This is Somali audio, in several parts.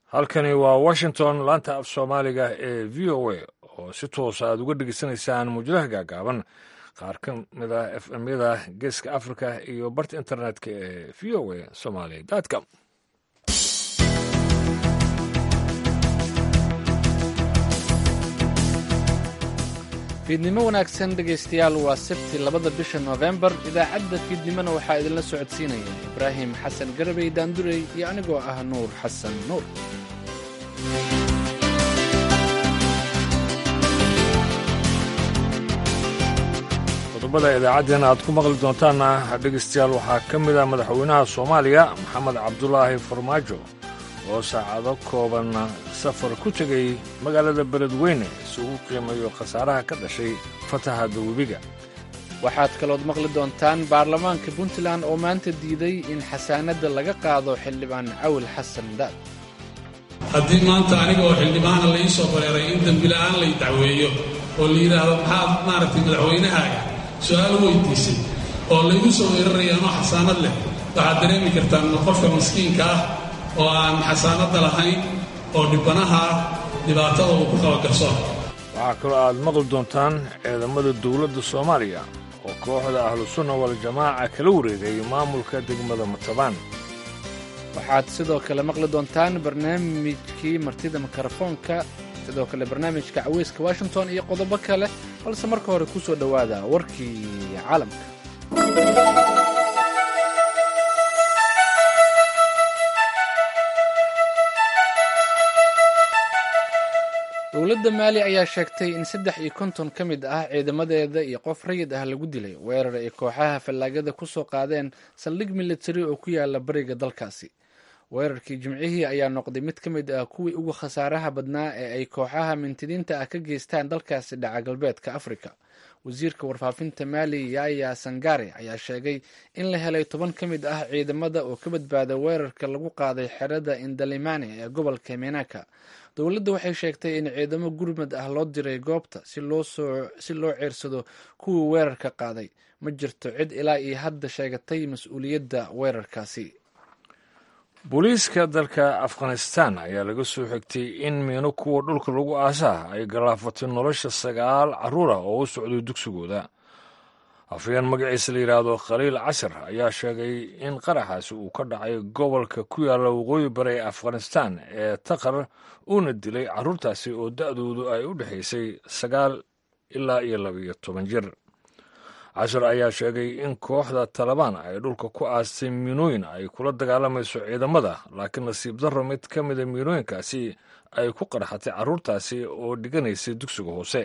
halkani waa washington laanta af soomaaliga ee v o a oo si toosa aad uga dhegeysanaysaan muujadaha gaagaaban qaar ka mid a f m yada geeska africa iyo barta internetka ee v o a somaly com fiidnimo wanaagsan dhegaystayaal waa sabti labada bisha noofembar idaacadda fiidnimona waxaa idinla socodsiinaya ibraahim xasan garabey daandurey iyo anigoo ah nuur xasan nuur qodobada idaacaddeenna aad ku maqli doontaanna dhegaystayaal waxaa ka mid ah madaxweynaha soomaaliya maxamed cabdulaahi farmaajo oo saacado kooban safar ku tegay magaalada beledweyne si ugu qiimayo khasaaraha ka dhashay fatahada webiga waxaad kalood maqli doontaan baarlamaanka puntland oo maanta diiday in xasaanadda laga qaado xildhibaan cawil xasan daad haddii maanta aniga oo xildhibaana la ii soo bareeray in dembila'aan lay dacweeyo oo la yidhaahdo maxaad maaragtay madaxweynahaaga su-aal weydiisay oo laygu soo weeraraya anoo xasaanad leh waxaad dareemi kartaan qofka maskiinka ah oo aan xasaanadda lahayn oo dhibbanaha ah dhibaatada uu ku qaba garsoor waxaa kaloo aad maqli doontaan ciidamada dowladda soomaaliya oo kooxda ahlusunna waljamaaca kala wareegay maamulka degmada matabaan waxaad sidoo kale maqli doontaan barnaamijkii martida mikrofoonka sidoo kale barnaamijka caweyska washington iyo qodobo kale balse marka hore ku soo dhowaada warkii caalamka dowladda maali ayaa sheegtay in saddex iyo konton ka mid ah ciidamadeeda iyo qof rayid ah lagu dilay weerar ay kooxaha fallaagada ku soo qaadeen saldhig militari oo ku yaala bariga dalkaasi weerarkii jimcihii ayaa noqday mid ka mid ah kuwii ugu khasaaraha badnaa ee ay kooxaha mintidiinta ah ka geystaan dalkaasi dhaca galbeedka afrika wasiirka warfaafinta maali yaya sangare ayaa sheegay in la helay toban ka mid ah ciidamada oo ka badbaaday weerarka lagu qaaday xerada indalimane ee gobolka menaka dowladda waxay sheegtay in ciidamo gurmad ah loo diray goobta si loo ceersado kuwii weerarka qaaday ma jirto cid ilaa iyo hadda sheegatay mas-uuliyadda weerarkaasi booliiska dalka afghanistan ayaa laga soo xigtay in miino kuwa dhulka lagu aasaha ay galaafatay nolosha sagaal carruur ah oo u socday dugsigooda afayeen magaciisa la yidhaahdo khaliil cashar ayaa sheegay in qaraxaasi uu ka dhacay gobolka ku yaalla waqooyi bari ee afghanistan ee taqar uuna dilay carruurtaasi oo da'doodu ay u dhexaysay sagaal ilaa iyo labiyo toban jir cashar ayaa sheegay in kooxda talabaan ay dhulka ku aastay miinooyin ay kula dagaalamayso ciidamada laakiin nasiib darro mid ka mida miinooyinkaasi ay ku qarxatay carruurtaasi oo dhiganaysay dugsiga hoose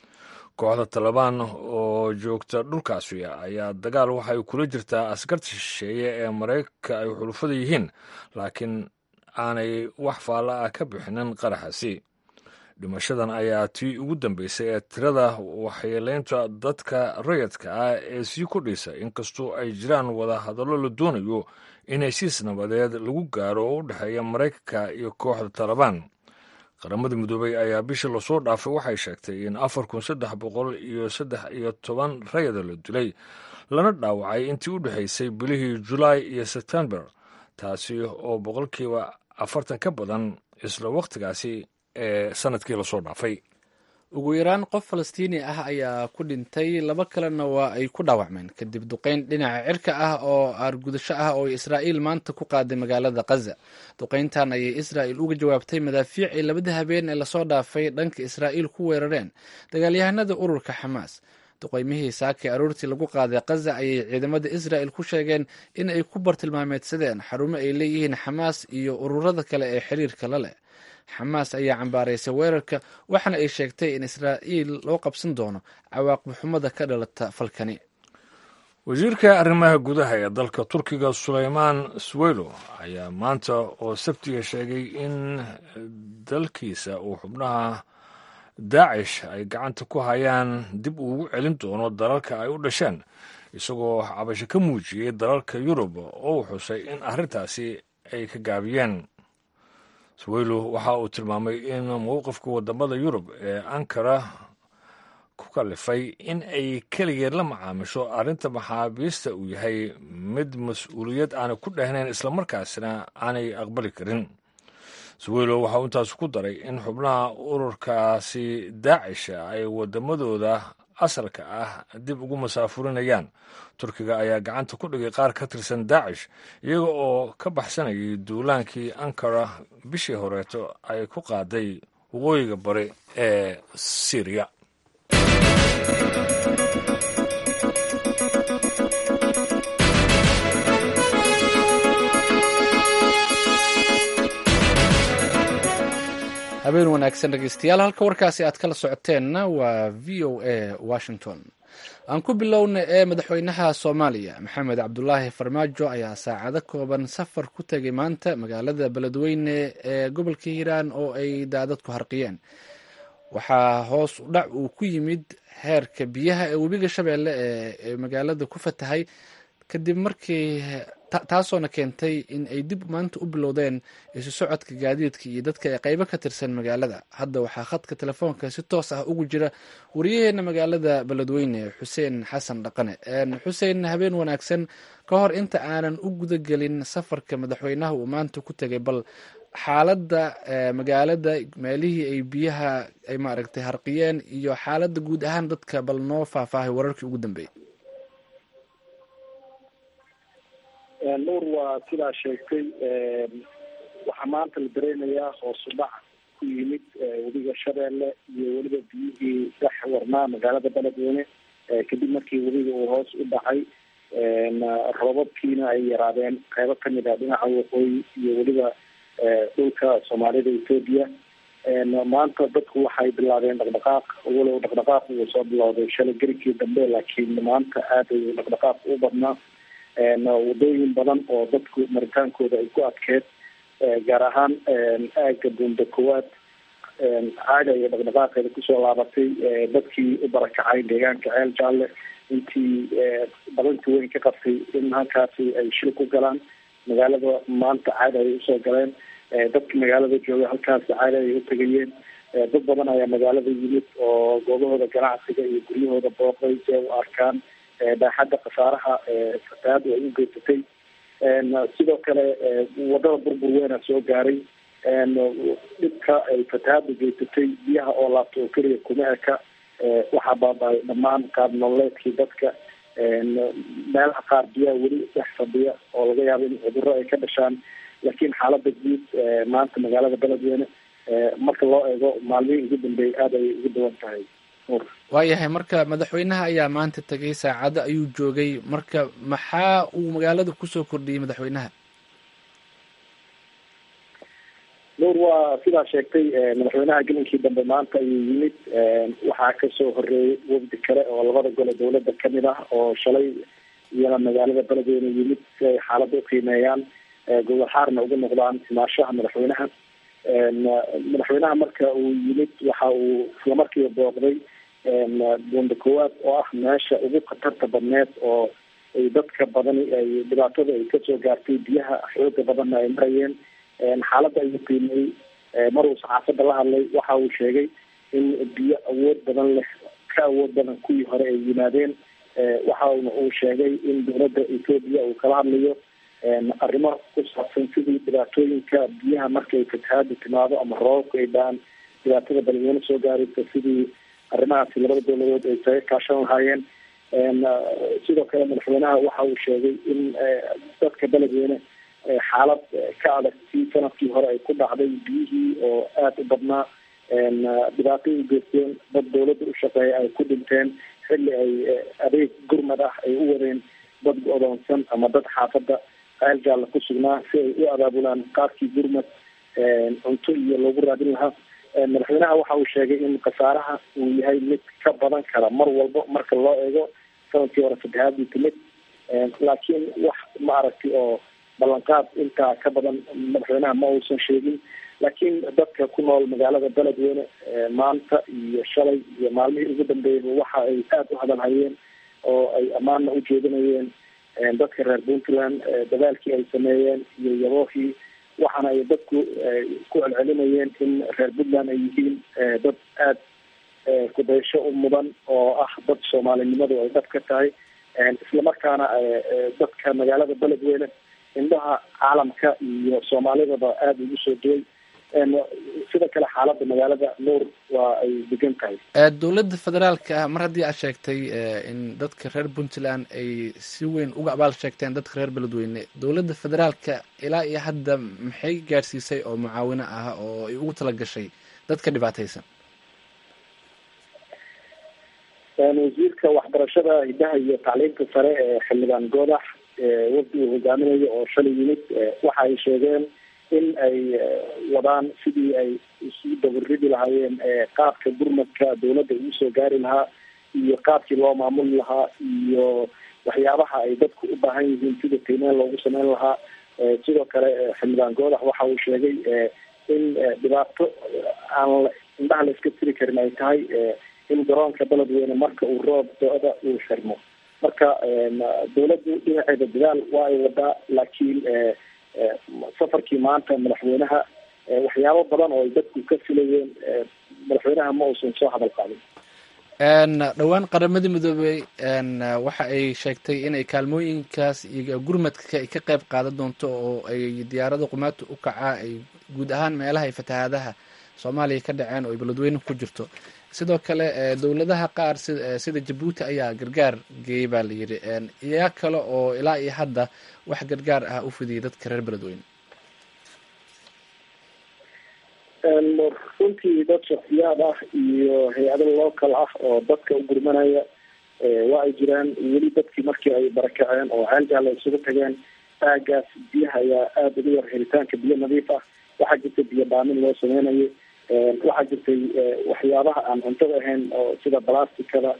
kooxda talabaan oo joogta dhulkaasi ayaa dagaal waxay kula jirtaa askarta shisheeye ee maraykanka ay xulufada yihiin laakiin aanay wax faalla ah ka bixinin qaraxaasi dhimashadan ayaa tii ugu dambeysay ee tirada waxyeelaynta dadka rayadka ah ee sii kordhaysa inkastoo ay jiraan wada hadallo la doonayo in heshiis nabadeed lagu gaaro oo u dhexeeya maraykanka iyo kooxda talabaan qaramada midoobey ayaa bishii lasoo dhaafay waxay sheegtay in afar kun saddex boqol iyo saddex iyo toban rayada la dilay lana dhaawacay intii u dhexaysay bilihii julaay iyo sebtembar taasi oo boqolkiiba afartan ka badan isla wakhtigaasi ee sanadkii lasoo dhaafay ugu yaraan qof falastiini ah ayaa ku dhintay laba kalena waa ay ku dhaawacmeen kadib duqeyn dhinaca cirka ah oo aargudasho ah oo israa'iil maanta ku qaaday magaalada khaza duqeyntan ayay israa'il uga jawaabtay madaafiic ay labada habeen ee lasoo dhaafay dhanka israa'iil ku weerareen dagaalyahanada ururka xamaas duqeymihii saakay aroortii lagu qaaday khaza ayay ciidamada israa'il ku sheegeen in ay ku bartilmaameedsadeen xarumo ay leeyihiin xamaas iyo ururada kale ee xiriirka la leh xamaas ayaa cambaaraysay weerarka waxaana ay sheegtay in israa'iil loo qabsan doono cawaaqib xumada ka dhalata falkani wasiirka arrimaha gudaha ee dalka turkiga sulaymaan swelo ayaa maanta oo sabtiga sheegay in dalkiisa uu xubnaha daacish ay gacanta ku hayaan dib uugu celin doono dalalka ay u dhasheen isagoo cabasho ka muujiyey dalalka yurub oo uu xusay in arrintaasi ay ka gaabiyeen swelo waxa uu tilmaamay in mowqifka wadamada yurub ee ankara ku kalifay in ay keligeed la macaamisho arrinta maxaabiista uu yahay mid mas-uuliyad aanay ku dhehnayn islamarkaasina aanay aqbali karin suweylo waxa uu intaas ku daray in xubnaha ururkaasi daacisha ay waddamadooda asalka ah dib ugu masaafurinayaan turkiga ayaa gacanta ku dhigay qaar ka tirsan daacish iyaga oo ka baxsanayay duulaankii ankara bishii horeeto ay ku qaaday waqooyiga bari ee syriya habeen wanaagsan dhegeystayaal halka warkaasi aad kala socoteenna waa v o a washington aan ku bilowna ee madaxweynaha soomaaliya maxamed cabdulaahi farmaajo ayaa saacado kooban safar ku tegay maanta magaalada beledweyne ee gobolka hiiraan oo ay daadadku harqiyeen waxaa hoos u dhac uu ku yimid heerka biyaha ee webiga shabeelle ee magaalada ku fatahay kadib markii taasoona keentay in ay dib maanta u bilowdeen isu socodka gaadiidka iyo dadka ee qeybo ka tirsan magaalada hadda waxaa khadka telefoonka si toos ah ugu jira wariyaheena magaalada beledweyne xuseen xasan dhaqane xuseen habeen wanaagsan ka hor inta aanan u gudagelin safarka madaxweynaha uu maanta ku tegay bal xaaladda magaalada meelihii ay biyaha ay maaragtay harqiyeen iyo xaaladda guud ahaan dadka bal noo faahfaahay wararkii ugu dambeeyey nuur waa sidaa sheegtay waxaa maanta la dareynayaa hoosu dhac ku yimid webiga shabeelle iyo weliba biyihii dhex warnaa magaalada beledweyne kadib markii webiga uu hoos u dhacay roobabkiina ay yaraadeen qeybo kamid ah dhinaca waqooyi iyo weliba dhulka soomaalida ethoopia maanta dadku waxay bilaabeen dhaqdhaqaaq walow dhaqdhaqaaq uu soo bilowday shalay gerigkii dambe laakiin maanta aad ayuu dhaqdhaqaaq u badnaa wadooyin badan oo dadku maritaankooda ay ku adkeed gaar ahaan aaga buunda koowaad caaga iyo dhaqdhaqaaqeeda kusoo laabatay dadkii u barakacay deegaanka ceel jaalle intii badanti weyn ka qabtay in halkaasi ay shil ku galaan magaalada maanta caada ay usoo galeen dadka magaalada jooga halkaasi caada ay utagayeen dad badan ayaa magaalada yimid oo goobahooda ganacsiga iyo guryahooda booqday si ay u arkaan baaxadda khasaaraha fatahaadu ay u geysatay sidoo kale wadada burbur weena soo gaaray dhibka ay fatahaadu geysatay biyaha oo laabta oo keliya kuma eka waxaa baaba-ay dhammaan qaab nololeedkii dadka meelaha qaar biyaha weli dhex fadhiya oo laga yaabo in cudurro ay ka dhashaan laakiin xaalada guud maanta magaalada beledweyne marka loo eego maalmihii ugu dambeeyay aada ayay ugu dawan tahay waayahay marka madaxweynaha ayaa maanta tegay saacado ayuu joogay marka maxaa uu magaalada kusoo kordhiyey madaxweynaha nuur waa sidaa sheegtay madaxweynaha gelinkii dambe maanta ayuu yimid waxaa kasoo horeeyay wafdi kale oo labada gole dawladda kamid ah oo shalay iyana magaalada beledweyne yimid si ay xaaladda uqiimeeyaan gobol xaarna ugu noqdaan imaashaha madaxweynaha madaxweynaha marka uu yimid waxa uu islamarkiiba booqday buunda koowaad oo ah meesha ugu khatarta badneed oo ay dadka badani ay dhibaatada ay kasoo gaartay biyaha xooga badanna ay marayeen xaaladda ayuu qiimeeyey mar uu saxaafadda la hadlay waxa uu sheegay in biyo awood badan leh ka awood badan kuwii hore ay yimaadeen waxauna uu sheegay in dowladda ethoopia uu kala hadlayo arrimo ku saabsan sidii dhibaatooyinka biyaha markay fatahaadu timaado ama roobabku ay dhaan dhibaatada beledweyne soo gaaraysa sidii arrimahaasi labada dowladood ay saga kaashan lahaayeen sidoo kale madaxweynaha waxa uu sheegay in dadka beledweyne xaalad ka adag si sanadkii hore ay ku dhacday biyihii oo aada u badnaa dhibaato ay geysteen dad dawladda u shaqeeya ay ku dhinteen xilli ay adeeg gurmad ah ay u wadeen dad odoonsan ama dad xaafadda ceel jaalla ku sugnaa si ay u abaabulaan qaabkii gurmad cunto iyo loogu raadin lahaa madaxweynaha waxa uu sheegay in khasaaraha uu yahay mid ka badan kara mar walbo marka loo eego sanadkii hore fatahaadii timid laakiin wax ma aragti oo ballanqaad intaa ka badan madaxweynaha ma uusan sheegin laakiin dadka ku nool magaalada beledweyne maanta iyo shalay iyo maalmihii ugu dambeeyaba waxa ay aada u hadalhayeen oo ay ammaanna u jeedinayeen dadka reer puntland dadaalkii ay sameeyeen iyo yaboohii waxaana ay dadku ku celcelinayeen in reer puntland ay yihiin dad aada kudaysho u mudan oo ah dad soomaalinimadu ay dhab ka tahay islamarkaana dadka magaalada beledweyne indhaha caalamka iyo soomaalidaba aada ugu soo duway sida kale xaaladda magaalada nuur waa ay degan tahay dowladda federaalka ah mar haddii aad sheegtay in dadka reer puntland ay si weyn uga abaal sheegteen dadka reer beledweyne dowladda federaalka ilaa iyo hadda maxay gaadhsiisay oo mucaawino ah oo ay ugu tala gashay dadka dhibaataysan wasiirka waxbarashada hidaha iyo tacliinta sare ee xildhibaan goodax wafdi uu hogaaminayo oo shalay yimid waxa ay sheegeen in ay wadaan sidii ay isu dabaridi lahaayeen qaabka gurmadka dawladda ugu soo gaari lahaa iyo qaabkii loo maamuli lahaa iyo waxyaabaha ay dadku u baahan yihiin sida qiimeyn loogu sameyn lahaa sidoo kale xildhibaan goodax waxa uu sheegay in dhibaato aan indhaha la iska tiri karin ay tahay in garoonka beledweyne marka uu roob do-da uu xirmo marka dawladdu dhinaceeda dadaal waa ay wadaa laakiin safarkii maanta madaxweynaha waxyaabo badan oo ay dadku ka filayeen madaxweynaha ma uusan soo hadal qaadin dhowaan qaramadii midoobey waxa ay sheegtay inay kaalmooyinkaas iyo gurmadka ay ka qayb qaadan doonto oo ay diyaarada qumaata u kacaa ay guud ahaan meelaha ay fatahaadaha soomaaliya ka dhaceen oo ay beledweyne ku jirto sidoo kale dowladaha qaar sida jabuuti ayaa gargaar geeyey baa la yidhi iyaa kale oo ilaa iyo hadda wax gargaar ah u fidiyay dadka reer beledweyne runtii dad shaksiyaad ah iyo hay-ado local ah oo dadka u gurmanaya waa ay jiraan weli dadkii markii ay barakaceen oo ceelgaala isugu tageen aagaas biyaha ayaa aada ugu yar helitaanka biyo nadiif ah waxaa jirta biyo dhaamin loo sameynayo waxaa jirtay waxyaabaha aan cuntada ahayn oo sida balasticada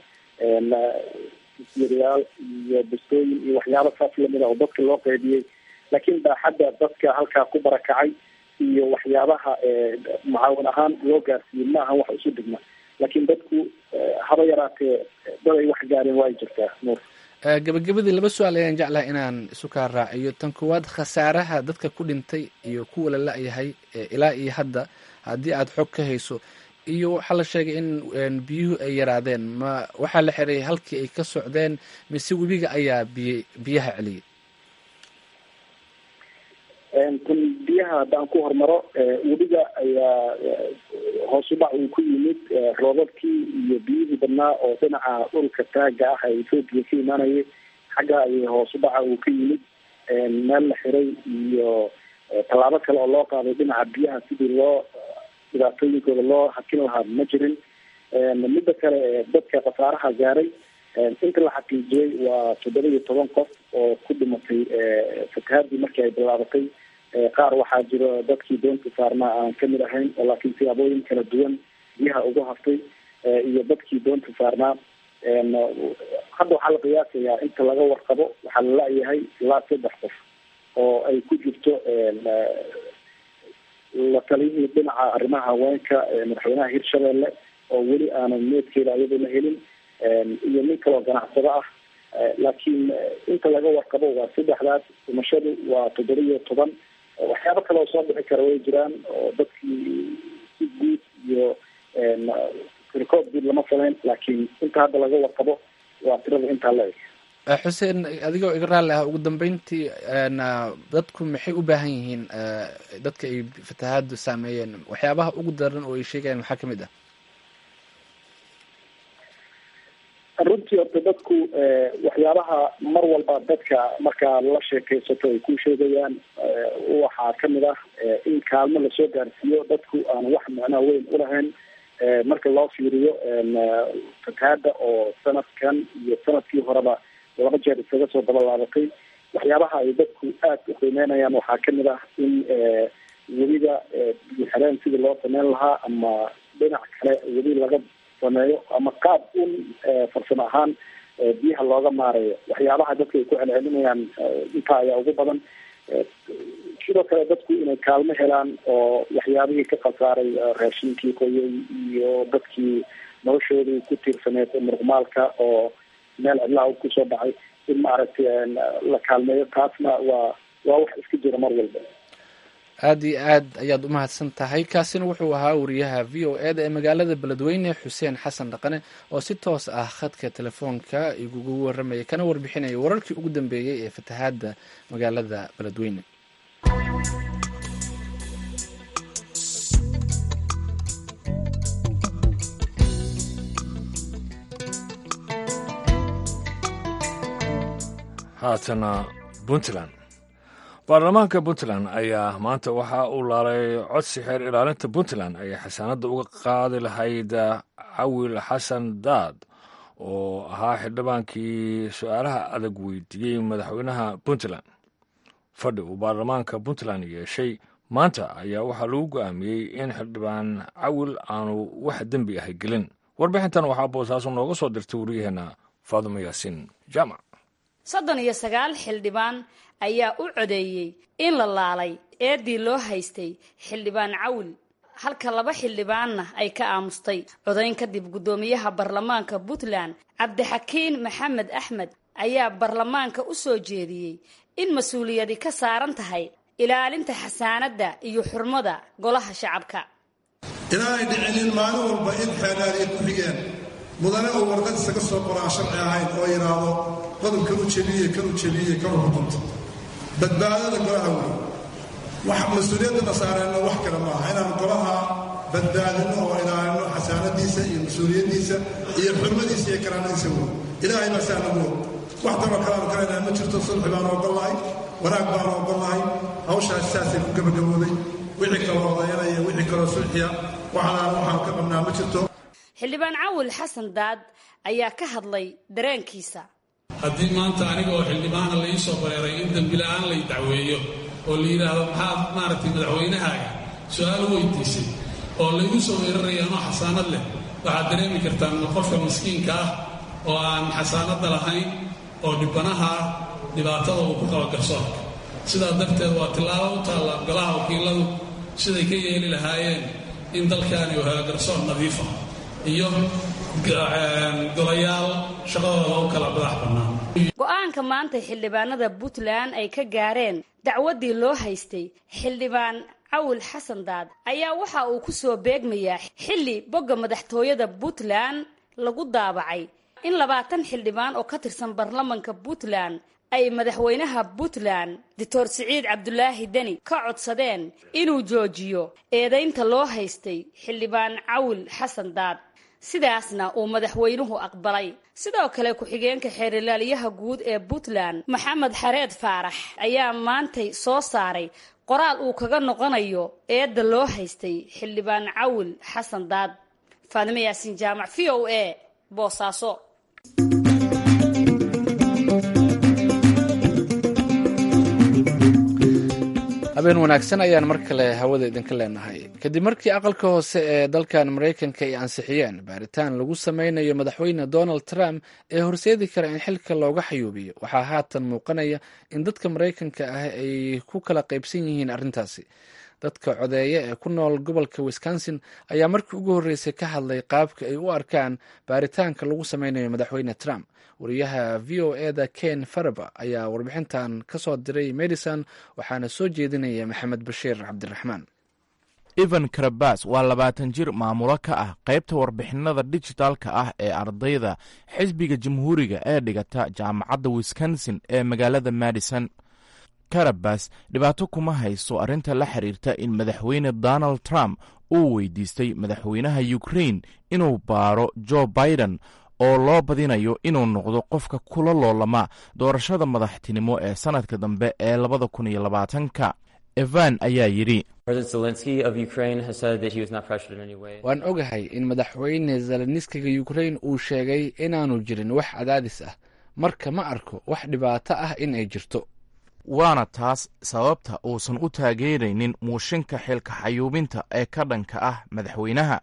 yaal iyo bustooyin iyo waxyaaba saas lamida oo dadka loo qeybiyey laakiin baaxadda dadka halkaa ku barakacay iyo waxyaabaha mucaawin ahaan loo gaarsiiyey ma ahan wax isu dhigma laakiin dadku haba yaraatee dad ay wax gaareen waa ay jirtaa nuur gabagabadii laba su-aal ayaan jeclaha inaan isu kaa raaciyo tan koowaad khasaaraha dadka ku dhintay iyo kuwa la la-yahay ilaa iyo hadda haddii aada xog ka hayso iyo waxaa la sheegay in biyuhu ay yaraadeen ma waxaa la xiray halkii ay ka socdeen mise webiga ayaa biy biyaha celiyay tan biyaha haddaan ku hormaro webiga ayaa hoos u dhac uu ku yimid roobabkii iyo biyihii badnaa oo dhinaca dhulka taaga ah ee ethoobiya ka imaanayay xagga ayay hoos u dhaca uu ka yimid meel la xiray iyo tallaabo kale oo loo qaaday dhinaca biyaha sidii loo dhibaatooyinkooda loo hakin lahaa ma jirin midda kale dadka khasaaraha gaaray inta la xaqiijiyey waa toddoba iyo toban qof oo ku dhimatay fatahaadii markii ay bilaabatay qaar waxaa jiro dadkii doonta saarnaa aan kamid ahayn oo laakiin siyaabooyin kala duwan biyaha ugu haftay iyo dadkii doonta saarnaa hadda waxaa la qiyaasayaa inta laga warqabo waxaa la la-yahay ilaa saddex qof oo ay ku jirto la taliyihii dhinaca arrimaha haweenka madaxweynaha hirshabeelle oo weli aanan meedkeeda iyadoo la helin iyo nin kaloo ganacsado ah laakiin inta laga warqabo waa saddexdaas dhimashadu waa toddoba iyo toban waxyaabo kale oo soo bixi kara way jiraan oo dadkii si guud iyo record guud lama samayn laakiin inta hadda laga warqabo waa tirada intaa la eg xuseen adigoo iga raalli ah ugu dambeyntii dadku maxay u baahan yihiin dadka ay fatahaadu saameeyeen waxyaabaha ugu daran oo ay sheegayaan waxaa kamid ah runtii horta dadku waxyaabaha mar walba dadka markaa la sheekaysato ay ku sheegayaan waxaa kamid ah in kaalmo lasoo gaarsiiyo dadku aan wax macnaa weyn ulahayn marka loo fiiriyo fatahaada oo sanadkan iyo sanadkii horeba laba jeer isaga soo dabalaabatay waxyaabaha ay dadku aada u qiimeynayaan waxaa kamid ah in weliba biyoxeleen sidii loo sameyn lahaa ama dhinac kale weli laga sameeyo ama qaab un farsamo ahaan biyaha looga maarayo waxyaabaha dadka ay ku celcelinayaan intaa ayaa ugu badan sidoo kale dadku inay kaalmo helaan oo waxyaabihii ka khasaaray raashinkii qoyay iyo dadkii noloshoodii ku tiirsaneed muruqmaalka oo meel cidlaha kusoo dhacay in maaragtay la kaalmeeyo taasna waa waa wax iska jira mar walba aada iyo aad ayaad umahadsan tahay kaasina wuxuu ahaa wariyaha v o e da ee magaalada beledweyne xuseen xasan dhaqane oo si toos ah khadka telefoonka igugu warramaya kana warbixinaya wararkii ugu dambeeyey ee fatahaadda magaalada beledweyne haatana puntland baarlamaanka puntland ayaa maanta waxa uu laalay codsi xeer ilaalinta puntland ayay xasaanadda uga qaadi lahayd cawil xasan daad oo ahaa xildhibaankii su-aalaha adag weydiiyey madaxweynaha puntland fadhi uu baarlamaanka puntland yeeshay maanta ayaa waxaa lagu go'aamiyey in xildhibaan cawil aanu wax dembi ahay gelin warbixintan waxaa boosaaso nooga soo dirtay wariyaheenna faadumo yaasiin jaamac soddon iyo sagaal xildhibaan ayaa u codeeyey in la laalay eedii loo haystay xildhibaan cawil halka laba xildhibaanna ay ka aamustay codayn kadib guddoomiyaha baarlamaanka puntland cabdixakiin maxamed axmed ayaa baarlamaanka u soo jeediyey in mas-uuliyadi ka saaran tahay ilaalinta xasaanadda iyo xurmada golaha shacabka inaanay dhicinin maalin walba in xeelaaliya ku xigeen mudane oo warqad isaga soo qoraan sharci ahayn oo yidhaahdo qodobkan u jebiye kan u jebiye kan u xukunta badbaadada golaha wey wax mas-uuliyadana saareenno wax kale maaha inaan golaha badbaadinno oo ilaalino xasaanadiisa iyo mas-uuliyaddiisa iyo xurmadiisa iyo karaanadiisa wey ilaahay baa saa nagu og wax daroo kaleanu kaleynaa ma jirto sulxi baanu ogollahay wanaag baanu ogollahay hawshaas saasay ku gabagabooday wixii kaloo odayanaya wixii kaloo sulxiya waxalaan waxaan ka qabnaa ma jirto xildhibaan cawil xasan daad ayaa ka hadlay dareenkiisa haddii maanta aniga oo xildhibaana la ii soo bareeray in dembila'aan lay dacweeyo oo la yidhaahdo maxaad maaragtay madaxweynahaaga su-aal weydiisay oo laygu soo weeraraya anoo xasaanad leh waxaad dareemi kartaan qofka miskiinka ah oo aan xasaanadda lahayn oo dhibanaha ah dhibaatada uu ku qabo garsoorka sidaa darteed waa tillaabo u taalla golaha wakiiladu siday ka yeeli lahaayeen in dalkaani uu helo garsoor nadiifa iyo golayaal shaqadooda u kala madax bannaan go-aanka maanta xildhibaanada puntland ay ka gaareen dacwaddii loo haystay xildhibaan cawil xasan daad ayaa waxa uu ku soo beegmayaa xilli bogga madaxtooyada puntland lagu daabacay in labaatan xildhibaan oo ka tirsan baarlamanka puntland ay madaxweynaha puntland doctor siciid cabdulaahi deni ka codsadeen inuu joojiyo eedaynta loo haystay xildhibaan cawil xasan daad sidaasna uu madaxweynuhu aqbalay sidoo kale ku-xigeenka xeerilaaliyaha guud ee puntland maxamed xareed faarax ayaa maantay soo saaray qoraal uu kaga noqonayo eedda loo haystay xildhibaan cawil xasan daad faadimo yaasiin jaamac v o a boosaaso habeen wanaagsan ayaan mar kale hawada idinka leenahay kadib markii aqalka hoose ee dalkan maraykanka ay ansixiyeen baaritaan lagu sameynayo madaxweyne donald trump ee horseedi kara in xilka looga xayuubiyo waxaa haatan muuqanaya in dadka maraykanka ah ay ku kala qaybsan yihiin arrintaasi dadka codeeya ee ku nool gobolka wisconsin ayaa markii ugu horreysay ka hadlay qaabka ay u arkaan baaritaanka lagu sameynayo madaxweyne trump wariyaha v o eda ken faraba ayaa warbixintan ka soo diray medison waxaana soo jeedinaya maxamed bashiir cabdiraxmaan evan karabas waa labaatan jir maamulo ka ah qaybta warbixinada dijitaalka ah ee ardayda xisbiga jamhuuriga ee dhigata jaamacadda wisconsin ee magaalada madison karabas dhibaato kuma hayso arrinta la xiriirta in madaxweyne donald trump uu weydiistay madaxweynaha ukrain inuu baaro jo biden oo loo badinayo inuu noqdo qofka kula loolama doorashada madaxtinimo ee sannadka dambe ee labada kun iyo labaatanka evan ayaa yidhi waan ogahay in madaxweyne zelenskiga ukrain uu sheegay inaanu jirin wax cadaadis ah marka ma arko wax dhibaato ah in ay jirto waana taas sababta uusan u taageeraynin muushinka xilka xayuubinta ee ka dhanka ah madaxweynaha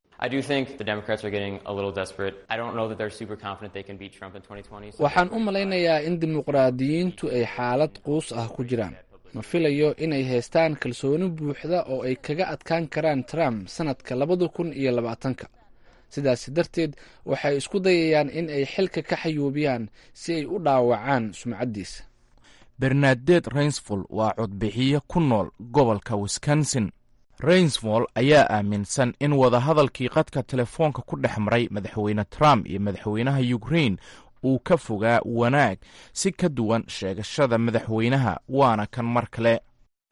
waxaan u malaynayaa in dimuqraadiyiintu ay xaalad quus ah ku jiraan ma filayo inay haystaan kalsooni buuxda oo ay kaga adkaan karaan trump sannadka labada kun iyo labaatanka sidaas darteed waxay isku dayayaan in ay xilka ka xayuubiyaan si ay u dhaawacaan sumcaddiisa bernadet rainsfol waa codbixiye ku nool gobolka wisconsin rainsfol ayaa aaminsan in wadahadalkii qadka telefoonka ku dhex maray madaxweyne trump iyo madaxweynaha ukrain uu ka fogaa wanaag si ka duwan sheegashada madaxweynaha waana kan mar kale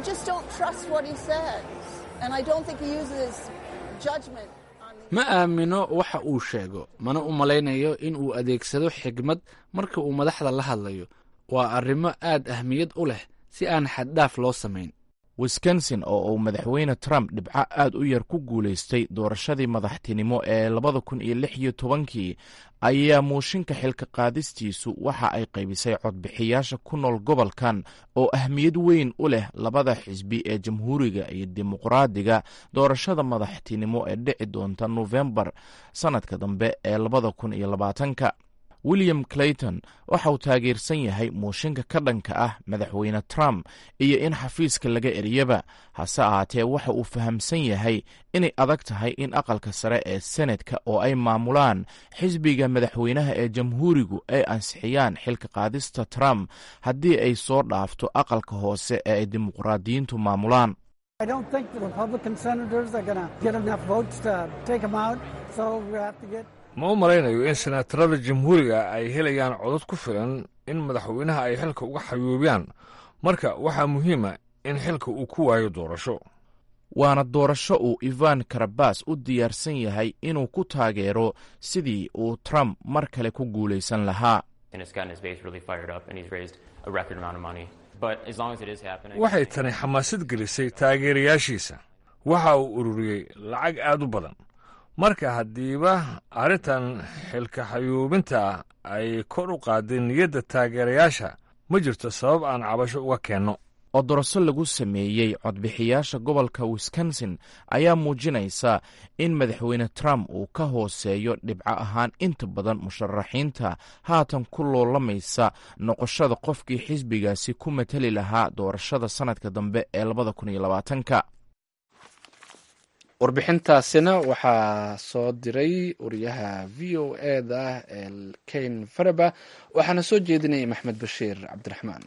ma aamino waxa uu sheego mana u malaynayo in uu adeegsado xigmad marka uu madaxda la hadlayo waa arrimo aad ahmiyad u leh si aan xaddhaaf loo samayn wisconsin oo uu madaxweyne trump dhibco aad u yar ku guulaystay doorashadii madaxtinimo ee labada kun iyo lix iyo tobankii ayaa muushinka xilka qaadistiisu waxa ay qaybisay codbixiyaasha ku nool gobolkan oo ahmiyad weyn u leh labada xisbi ee jamhuuriga iyo dimuqraadiga doorashada madaxtinimo ee dhici doonta nofembar sannadka dambe ee labada kun iyo labaatanka william clayton waxa uu taageersan yahay muushinka ka dhanka ah madaxweyne trump iyo in xafiiska laga eryaba hase ahaatee waxa uu fahamsan yahay inay adag tahay in aqalka sare ee senetka oo ay maamulaan xisbiga madaxweynaha ee jamhuurigu ay ansixiyaan xilka qaadista trump haddii ay soo dhaafto aqalka hoose ee ay dimuqraadiyiintu maamulaan ma u malaynayo in senaatarada jamhuuriga ay helayaan codad ku filan in madaxweynaha ay xilka uga xayuubiyaan marka waxaa muhiima in xilka uu ku waayo doorasho waana doorasho uu ivan karabas u diyaarsan yahay inuu ku taageero sidii uu trump mar kale ku guulaysan lahaa waxay tani xamaasad gelisay taageerayaashiisa waxa uu ururiyey lacag aad u badan marka haddiiba arrintan xilka xayuubinta ay kor u qaaday niyadda taageerayaasha ma jirto sabab aan cabasho uga keenno oo doraso lagu sameeyey codbixiyaasha gobolka wisconsin ayaa muujinaysa in madaxweyne trump uu ka hooseeyo dhibco ahaan inta badan musharaxiinta haatan ku loolamaysa noqoshada qofkii xisbigaasi ku matali lahaa doorashada sannadka dambe ee labada kun iyo labaatanka warbixintaasina waxaa soo diray wariyaha v o e da ken faraba waxaana soo jeedinayay maxmed bashiir cabdiraxmaan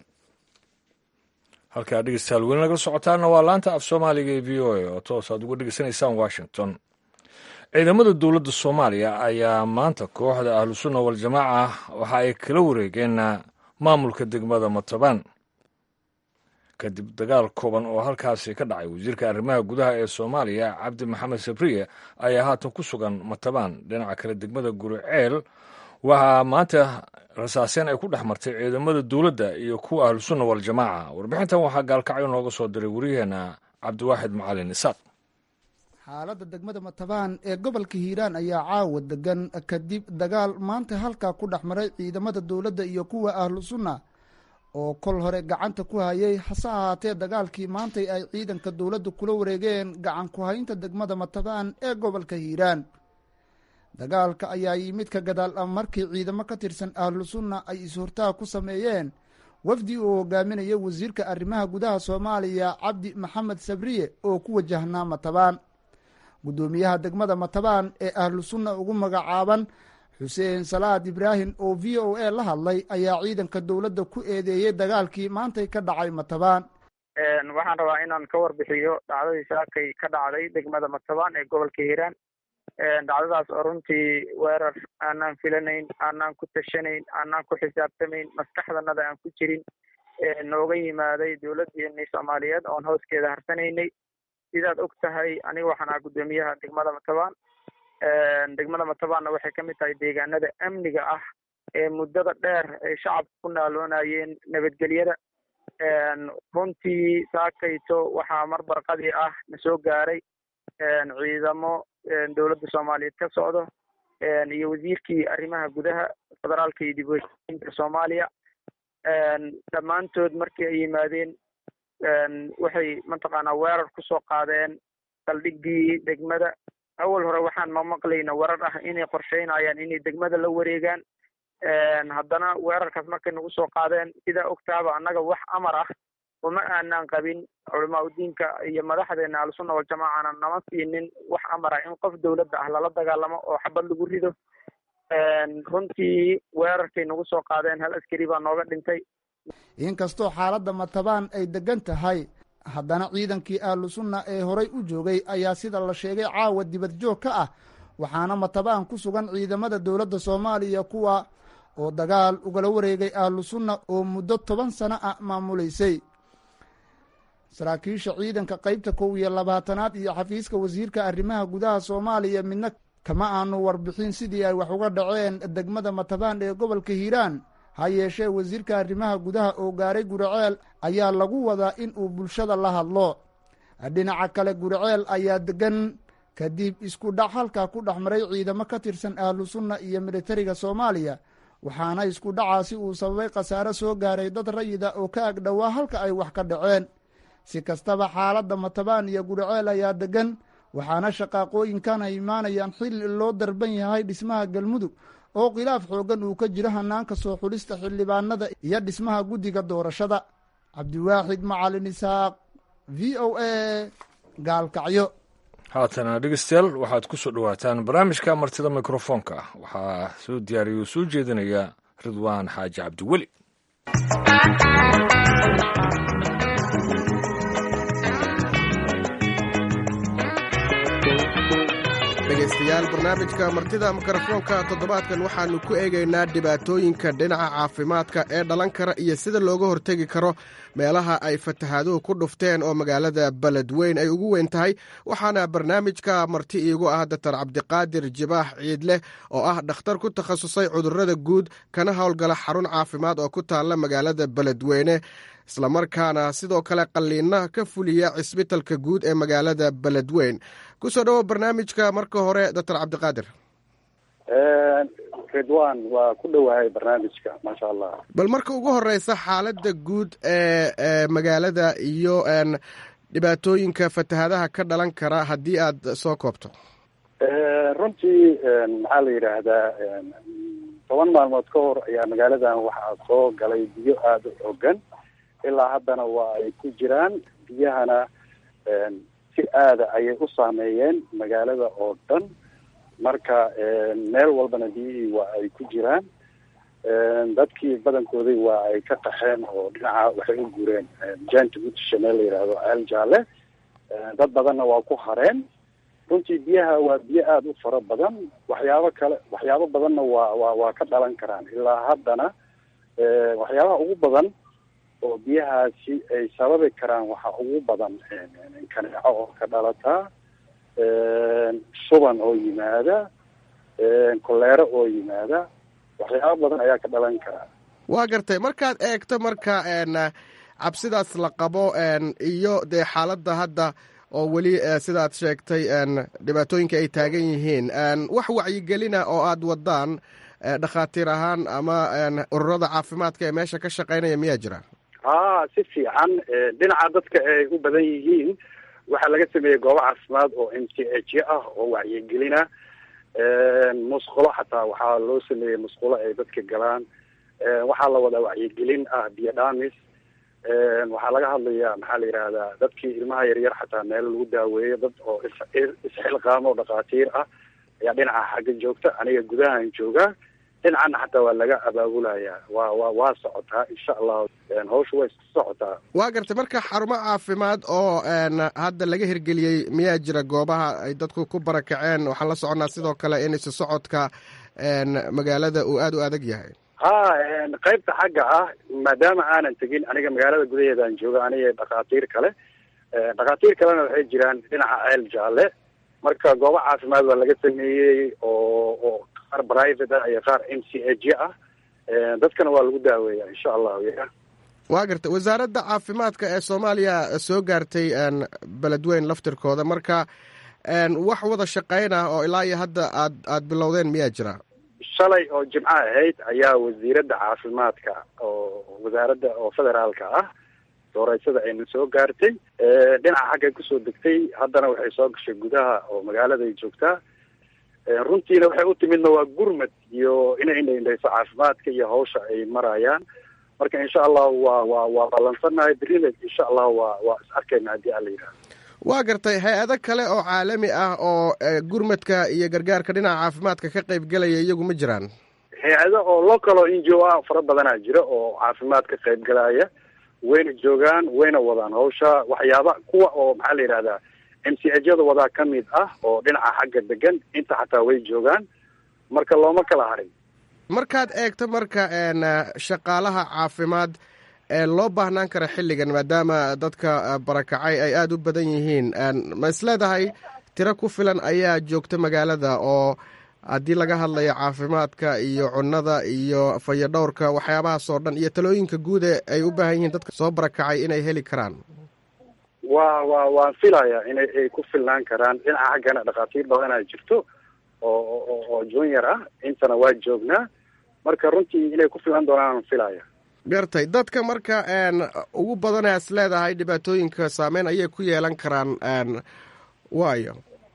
halkaa dhegeystayaal weli nagala socotaana waa laanta af soomaaliga ee v o a oo toos aad uga dhegeysanaysaan washington ciidamada dowladda soomaaliya ayaa maanta kooxda ahlusunna waljamaaca waxa ay kala wareegeen maamulka degmada matabaan kadib dagaal kooban oo halkaasi ka dhacay wasiirka arrimaha gudaha ee soomaaliya cabdi maxamed sabriye ayaa haatan ku sugan matabaan dhinaca kale degmada guriceel waxaa maanta rasaaseen ay ku dhex martay ciidamada dowladda iyo kuwa ahlusunna waljamaaca warbixintan waxaa gaalkacyo nooga soo diray waryaheena cabdiwaaxid macalin isaaq xaaladda degmada matabaan ee gobolka hiiraan ayaa caawa degan kadib dagaal maanta halkaa ku dhex maray ciidamada dowladda iyo kuwa ahlu sunna oo kol hore gacanta ku hayay hase ahaatee dagaalkii maantay ay ciidanka dowladda kula wareegeen gacan ku haynta degmada matabaan ee gobolka hiiraan dagaalka ayaa yimid ka gadaal ah markii ciidamo ka tirsan ahlu sunna ay is-hortaag ku sameeyeen wafdi uu hogaaminaya wasiirka arrimaha gudaha soomaaliya cabdi maxamed sabriye oo ku wajahnaa matabaan guddoomiyaha degmada matabaan ee ahlu sunna ugu magacaaban xuseen salaad ibraahim oo v o a la hadlay ayaa ciidanka dowladda ku eedeeyey dagaalkii maantay ka dhacay matabaan waxaan rabaa inaan ka warbixiyo dhacdadii saakay ka dhacday degmada matabaan ee gobolka hiiraan dhacdadaas oo runtii weerar aanaan filanayn aanaan ku tashanayn aanaan ku xisaabtamayn maskaxdanada aan ku jirin nooga yimaaday dowladdeennii soomaaliyeed oon hooskeeda harsanaynay sidaad og tahay aniga waxaan ahaa guddoomiyaha degmada matabaan degmada matabaanna waxay ka mid tahay deegaanada amniga ah ee muddada dheer ay shacabka ku naaloonayeen nabadgelyada runtii saakayto waxaa mar barqadii ah na soo gaaray ciidamo dowladda soomaaliyeed ka socdo iyo wasiirkii arrimaha gudaha federaalka iyo dib u heshiinta soomaaliya dhammaantood markii ay yimaadeen waxay mataqaanaa weerar kusoo qaadeen saldhiggii degmada awal hore waxaan ma maqlayna weerar ah inay qorsheynayaan inay degmada la wareegaan haddana weerarkaas markay nagu soo qaadeen sidaa ogtaaba annaga wax amar ah uma aanaan qabin culamaa udiinka iyo madaxdeena ahlusunna waljamaacana nama siinin wax amar ah in qof dowladda ah lala dagaalamo oo xabad lagu rido runtii weerarkay nagu soo qaadeen hal askari baa nooga dhintay inkastoo xaaladda matabaan ay degan tahay haddana ciidankii ahlu sunna ee horay u joogay ayaa sida la sheegay caawa dibad joog ka ah waxaana matabaan ku sugan ciidamada dowladda soomaaliya kuwa oo dagaal ugala wareegay ahlu sunna oo muddo toban sano ah maamulaysay saraakiisha ciidanka qeybta kow iyo labaatanaad iyo xafiiska wasiirka arrimaha gudaha soomaaliya midna kama aanu warbixin sidii ay wax uga dhaceen degmada matabaan ee gobolka hiiraan ha yeeshee wasiirka arrimaha gudaha oo gaaray guriceel ayaa lagu wadaa in uu bulshada la hadlo dhinaca kale guriceel ayaa degan kadib isku dhac halkaa ku dhex maray ciidamo ka tirsan ahlu sunna iyo militariga soomaaliya waxaana isku dhacaasi uu sababay khasaare soo gaaray dad rayida oo ka agdhowaa halka ay wax ka dhaceen si kastaba xaaladda matabaan iyo guriceel ayaa degan waxaana shaqaaqooyinkan ay imaanayaan xilli loo darban yahay dhismaha galmudug oo khilaaf xooggan uu ka jiro hanaanka soo xulista xildhibaanada iyo dhismaha guddiga doorashada cabdiwaaxid macalin isaaq v o a gaalkacyo haatana dhegeystayaal waxaad ku soo dhowaataan barnaamijka martida mikrofoonka ah waxaa soo diyaariya oo soo jeedinaya ridwaan xaaji cabdiweli dhegaystayaal barnaamijka martida mikrofoonka toddobaadkan waxaannu ku eegaynaa dhibaatooyinka dhinaca caafimaadka ee dhalan kara iyo sida looga hortegi karo meelaha ay fatahaaduhu ku dhufteen oo magaalada beledweyn ay ugu weyn tahay waxaana barnaamijka marti iigu ah datar cabdiqaadir jibaax ciidleh oo ah dhakhtar ku takhasusay cudurrada guud kana howlgala xarun caafimaad oo ku taalla magaalada beledweyne islamarkaana sidoo kale qalliinna ka fuliya cisbitalka guud ee magaalada beledweyn kusoo dhowo barnaamijka marka hore doctor cabdiqaadir ridwan waa ku dhowahay barnaamijka maasha allah bal marka ugu horeysa xaaladda guud ee magaalada iyo dhibaatooyinka fatahaadaha ka dhalan kara haddii aad soo koobto runtii maxaa la yidhaahdaa toban maalmood ka hor ayaa magaaladan waxaa soo galay biyo aada u xoogan ilaa haddana waa ay ku jiraan biyahana si aada ayay u saameeyeen magaalada oo dhan marka meel walbana biyihii waa ay ku jiraan dadkii badankoodii waa ay ka qaxeen oo dhinaca waxay u guureen janta gutisha meel la yidhaahdo ceel jaalle dad badanna waa ku hareen runtii biyaha waa biyo aada u fara badan waxyaabo kale waxyaabo badanna waa waa waa ka dhalan karaan ilaa haddana waxyaabaha ugu badan oo biyahaasi ay sababi karaan waxaa ugu badan kaneeco oo ka dhalataa shuban oo yimaada koleero oo yimaada waxyaabo badan ayaa ka dhalan karaa waa gartay markaad eegto marka cabsidaas la qabo iyo dee xaaladda hadda oo weli sidaad sheegtay dhibaatooyinka ay taagan yihiin wax wacyigelina oo aad wadaan dhakhaatiir ahaan ama ururada caafimaadka ee meesha ka shaqeynaya miyaa jira ha si fiican dhinaca dadka ay u badan yihiin waxaa laga sameeyey goobo caafimaad oo m c h ah oo wacyigelina musqulo xataa waxaa loo sameeyey musqulo ay dadka galaan waxaa la wadaa wacyigelin ah biyo dhamis waxaa laga hadlayaa maxaa la yidhahdaa dadkii ilmaha yaryar xataa meel lagu daaweeyo dad oo isxilqaamo oo dhakhaatiir ah ayaa dhinaca xagga joogta aniga gudahan joogaa dhinacana xataa waa laga abaabulayaa waa wa waa socotaa insha allahu hawsha way isku socotaa waa gartay marka xarumo caafimaad oo hadda laga hirgeliyey miyaa jira goobaha ay dadku ku barakaceen waxaan la soconnaa sidoo kale in isu socodka magaalada uu aada u adag yahay ha qaybta xagga ah maadaama aanan tegin aniga magaalada gudaheedaan jooga aniga dhakhaatiir kale dhakhaatiir kalena waxay jiraan dhinaca ceel jaalle marka goobo caafimaad waa laga sameeyey oo oo qaar private ah iyo qaar m c h ah dadkana waa lagu daaweeya insha allahu ya waa gartay wasaaradda caafimaadka ee soomaaliya soo gaartay beledweyn laftirkooda marka wax wada shaqeyn ah oo ilaa iyo hadda aad aad bilowdeen miyaa jira shalay oo jimco ahayd ayaa wasiiradda caafimaadka oo wasaaradda oo federaalka ah dooreysada ayna soo gaartay dhinaca xaggay kusoo degtay haddana waxay soo gashay gudaha oo magaaladay joogtaa runtiina waxay u timidna waa gurmad iyo inay indhaindhayso caafimaadka iyo hawsha ay marayaan marka insha allahu waa waa waa ballansannahay berina insha allahu waa waa is arkayna haddii ala yidhahdo waa gartay hay-ado kale oo caalami ah oo gurmadka iyo gargaarka dhinaca caafimaadka ka qayb gelaya iyagu ma jiraan hay-ado oo local oo n g o ah fara badanaa jira oo caafimaad ka qayb galaya wayna joogaan wayna wadaan hawsha waxyaaba kuwa oo maxaa la yidhahdaa m c hyada wadaa ka mid ah oo dhinaca xagga degan inta xataa way joogaan marka looma kala harin markaad eegto marka shaqaalaha caafimaad ee loo baahnaan kara xilligan maadaama dadka barakacay ay aada u badan yihiin ma is leedahay tiro ku filan ayaa joogta magaalada oo haddii laga hadlayo caafimaadka iyo cunnada iyo fayadhowrka waxyaabahaas oo dhan iyo talooyinka guud ee ay u baahan yihiin dadka soo barakacay inay heli karaan wa wa waan filaya inay ay ku filnaan karaan dhinaca xaggana dhakhaatiir badanaa jirto oo oo oo junior ah intana waa joognaa marka runtii inay ku filan doonaan filaya gartay dadka marka ugu badana is leedahay dhibaatooyinka saameyn ayay ku yeelan karaan waayo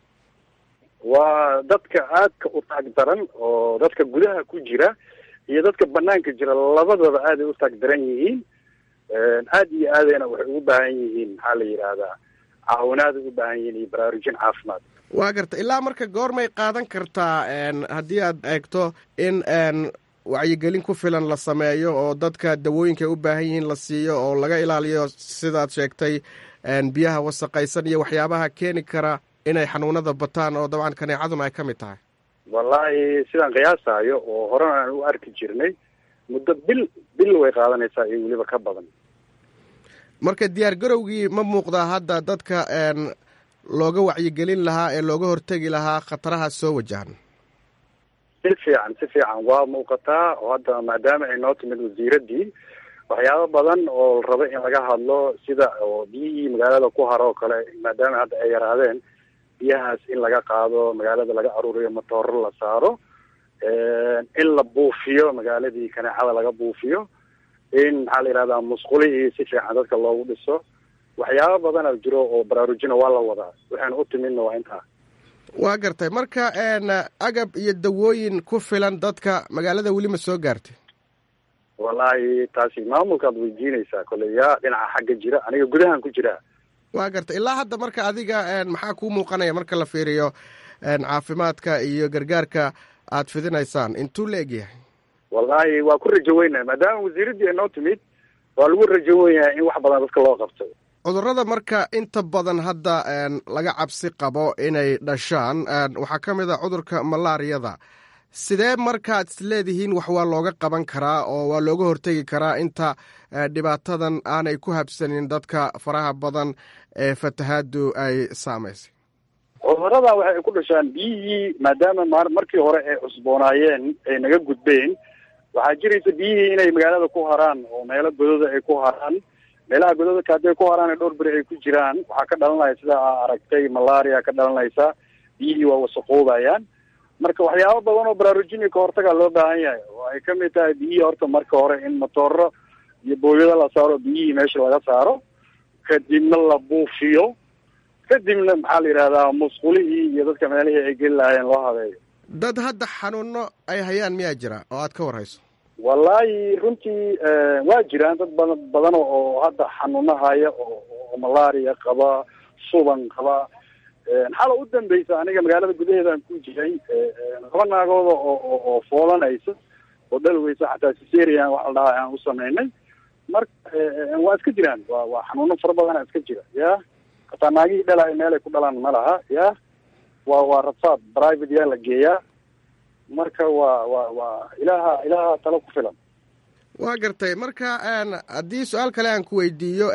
waa dadka aadka u taag daran oo dadka gudaha ku jira iyo dadka banaanka jira labadaba aaday u taag daran yihiin aad iyo aadayna waxay ugu baahan yihiin maxaa la yidhaahdaa caawinaaday u baahan yihiin iyo baraarujin caafimaad waa garta ilaa marka goormay qaadan kartaa haddii aad eegto in wacyigelin ku filan la sameeyo oo dadka dawooyinka ay u baahan yihiin la siiyo oo laga ilaaliyo sidaad sheegtay biyaha wasaqaysan iyo waxyaabaha keeni kara inay xanuunada bataan oo dabcan kaneecaduna ay ka mid tahay wallaahi sidaan qiyaasayo oo horena aan u arki jirnay muddo bil bil way qaadanaysaa iyo weliba ka badan marka diyaar garowgii ma muuqdaa hadda dadka looga wacyigelin lahaa ee looga hortegi lahaa khataraha soo wajahan si fiican si fiican waa muuqataa oo hadda maadaama ay noo timid wasiiraddii waxyaabo badan oo la rabo in laga hadlo sida oo biyihii magaalada ku haro oo kale maadaama hadda ay yaraadeen biyahaas in laga qaado magaalada laga aruuriyo matooro la saaro in la buufiyo magaaladii kaneecada laga buufiyo in maxaa la yihahdaa musqulihii si fiican dadka loogu dhiso waxyaabo badana jiro oo baraarujina waa la wadaa waxaynu u timidna waa intaa waa gartay marka agab iyo dawooyin ku filan dadka magaalada weli ma soo gaartay wallaahi taasi maamulkaad weydiinaysaa kolley yaa dhinaca xagga jira aniga gudahan ku jiraa waa gartay ilaa hadda marka adiga maxaa kuu muuqanaya marka la fiiriyo caafimaadka iyo gargaarka aad fidinaysaan intuu la egyahay wallaahi waa ku rajo weynaya maadaama wasiiraddii ay noo timid waa lagu rajo wenyahay in wax badan dadka loo qabto cudurrada marka inta badan hadda laga cabsi qabo inay dhashaan waxaa ka mid a cudurka malaariyada sidee markaad is leedihiin wax waa looga qaban karaa oo waa looga hortegi karaa inta dhibaatadan aanay ku habsanin dadka faraha badan ee fatahaadu ay saamaysay cuduradan waxay ku dhashaan biyihii maadaama ma markii hore ay cusboonaayeen ay naga gudbeen waxaa jiraysa biyihii inay magaalada ku haraan oo meelo godooda ay ku haraan meelaha gododaka hadday ku haraan dhowr beri ay ku jiraan waxaa ka dhalanaya sida aa aragtay malaria ka dhalanaysa biyihii waa wasaqoobayaan marka waxyaabo badan oo baraarujini ka hortagaa loo baahan yahay oo ay kamid tahay biyihii horta marka hore in matooro iyo booyado la saaro biyihii meesha laga saaro kadibna la buufiyo kadibna maxaa la yidhahdaa musqulihii iyo dadka meelihii ay geli lahaayeen loo habeeyo dad hadda xanuuno ay hayaan miyaa jira oo aad ka warhayso wallaahi runtii waa jiraan dad badan badan oo hadda xanuuno haya oo oo malaria qaba suban qaba xala u dambeysa aniga magaalada gudaheedaan ku jiray laba naagooda oo oo foolanaysa oo dhalweysa xataa siserian waxa la dhahaa aan u sameynay marka waa iska jiraan wa waa xanuuno fara badana iska jira ya hataa naagihii dhalaayo meelay ku dhalaan ma laha ya waa waa rafaad private yaa la geeyaa marka waa waa waa ilaaha ilaaha talo ku filan waa gartay marka haddii su-aal kale aan ku weydiiyo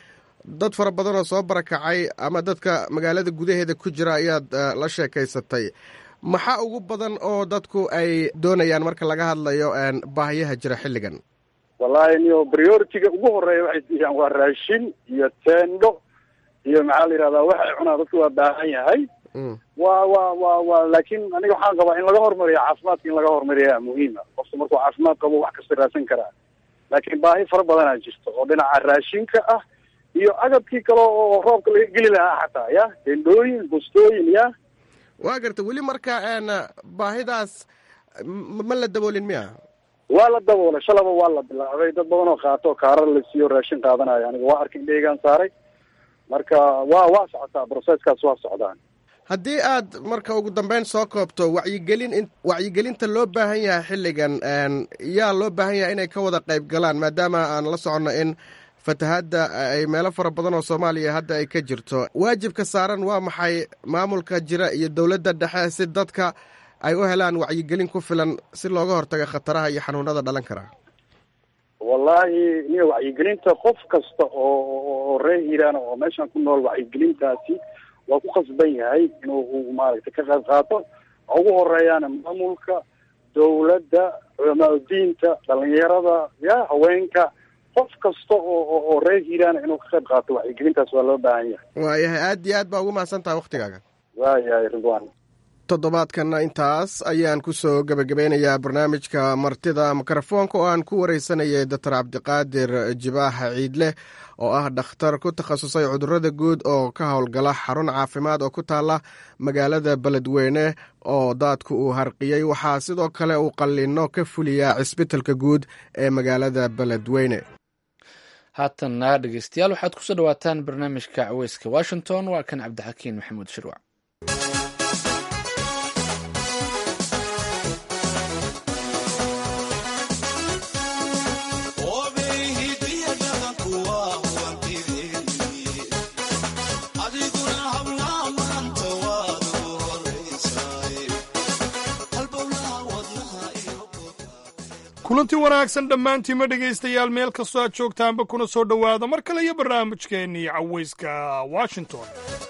dad fara badan oo soo barakacay ama dadka magaalada gudaheeda ku jira ayaad la sheekaysatay maxaa ugu badan oo dadku ay doonayaan marka laga hadlayo baahiyaha jira xilligan wallahi niyo priority-ga ugu horeeya waxay siiyaan waa raashin iyo teendho iyo maxaa la yihahdaa waxay cunaa dadku waa baahan yahay wa wa wa wa laakin aniga waxaan qabaa in laga hormariyo caafimaadka in laga hormariyaa muhiima qofka markuu caafimaad qabo wax kasta raadsan karaa laakiin baahi fara badanaa jirto oo dhinaca raashinka ah iyo agabkii kale oo roobka laga geli lahaa xataa ya tendhooyin bustooyin ya waa garta weli marka baahidaas ma la daboolin miya waa la daboolay shalaba waa la bilaabay dad badan oo qaato kaarar la siiyo raashin qaadanayo aniga waa arkin dheegaan saaray marka waa waa socotaa processkaas waa socdaan haddii aad marka ugu dambeyn soo koobto wacyigelin wacyigelinta loo baahan yahay xilligan yaa loo baahan yahay inay ka wada qayb galaan maadaama aan la soconno in fatahaadda ay meelo fara badan oo soomaaliya hadda ay ka jirto waajibka saaran waa maxay maamulka jira iyo dowladda dhexe si dadka ay u helaan wacyigelin ku filan si looga hortago khataraha iyo xanuunada dhalan karaa wallahi niyo wacyigelinta qof kasta oo reer hiiraan oo meeshan ku nool wacyigelintaasi waa ku khasban yahay inuu maaragtay ka qayb qaato ugu horeeyaana maamulka dowladda culamaadudiinta dhalinyarada ya haweenka qof kasta oo oo reer hiiraan inuu ka qayb qaato wacyigelintaas waa loo baahan yahay waayahay aad iyo aad baa ugu mahadsan tahay waktigaaga waayahay ridwan toddobaadkanna intaas ayaan ku soo gebagabeynayaa barnaamijka martida mikrofoonka oo aan ku wareysanayay doctor cabdiqaadir jibaaxa ciidleh oo ah dhakhtar ku takhasusay cudurada guud oo ka howlgala xarun caafimaad oo ku taala magaalada beledweyne oo daadku uu harqiyey waxaa sidoo kale uu qalino ka fuliyaa cisbitalka guud ee magaalada beledweyne haatanna dhegeystayaal waxaad kusoo dhawaataan barnaamijka caweyska washington waa kan cabdixakiin maxamuud shirwac kulanti wanaagsan dhammaantiima dhegaystayaal meel kastoo aad joogtaanba kuna soo dhowaada mar kale iyo barnaamijkeennii cawayska washington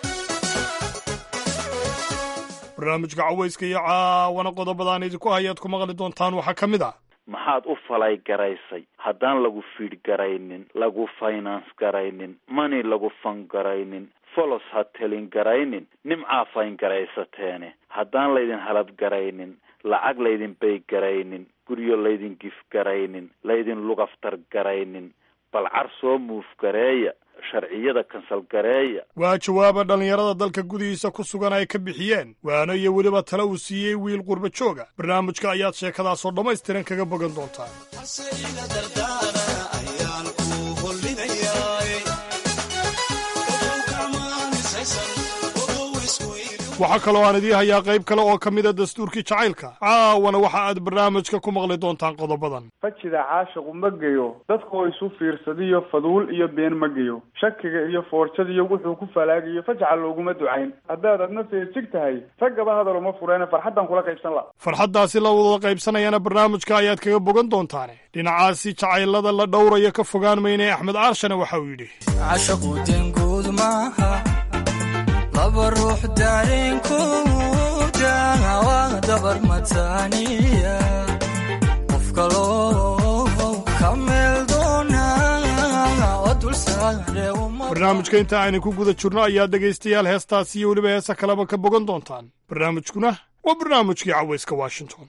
barnaamijka cawayska iyo caawana qodobadaan idinku hayaad ku maqli doontaan waxaa ka mid ah maxaad u falay garaysay haddaan lagu fiidh garaynin lagu finance garaynin mani lagu fan garaynin folos ha telin garaynin nimcaa fayn garaysateene haddaan laydin halad garaynin lacag laydin bay garaynin guryo laydin gif garaynin laydin lugaftar garaynin balcar soo muuf gareeya sharciyada kansal gareeya waa jawaaba dhallinyarada dalka gudihiisa ku sugan ay ka bixiyeen waana iyo weliba tale uu siiyey wiil qurba jooga barnaamijka ayaad sheekadaasoo dhammaystiran kaga bogan doontaan waxaa kaloo aan idii hayaa qayb kale oo ka mida dastuurkii jacaylka caawana waxa aad barnaamijka ku maqli doontaan qodobadan fajida caashiqu ma geyo dadkoo isu fiirsadiyo faduul iyo been ma geyo shakiga iyo foorjadiyo wuxuu ku falaagayo fajca looguma ducayn haddaad adna feejig tahay raggaba hadal uma fureene farxaddan kula qaybsan la farxaddaasi la wada qaybsanayana barnaamijka ayaad kaga bogan doontaane dhinacaasi jacaylada la dhowraya ka fogaan mayne axmed aarshane waxa uu yidhi laba ruux dareenkooda waa dabar mataaniya qof kaloo ka meel doona oo dulsaare barnaamijka inta aynu ku guda jirno ayaa dhegaystayaal heestaasi iyo weliba heesa kaleba ka bogan doontaan barnaamijkuna waa barnaamijkii cawayska washington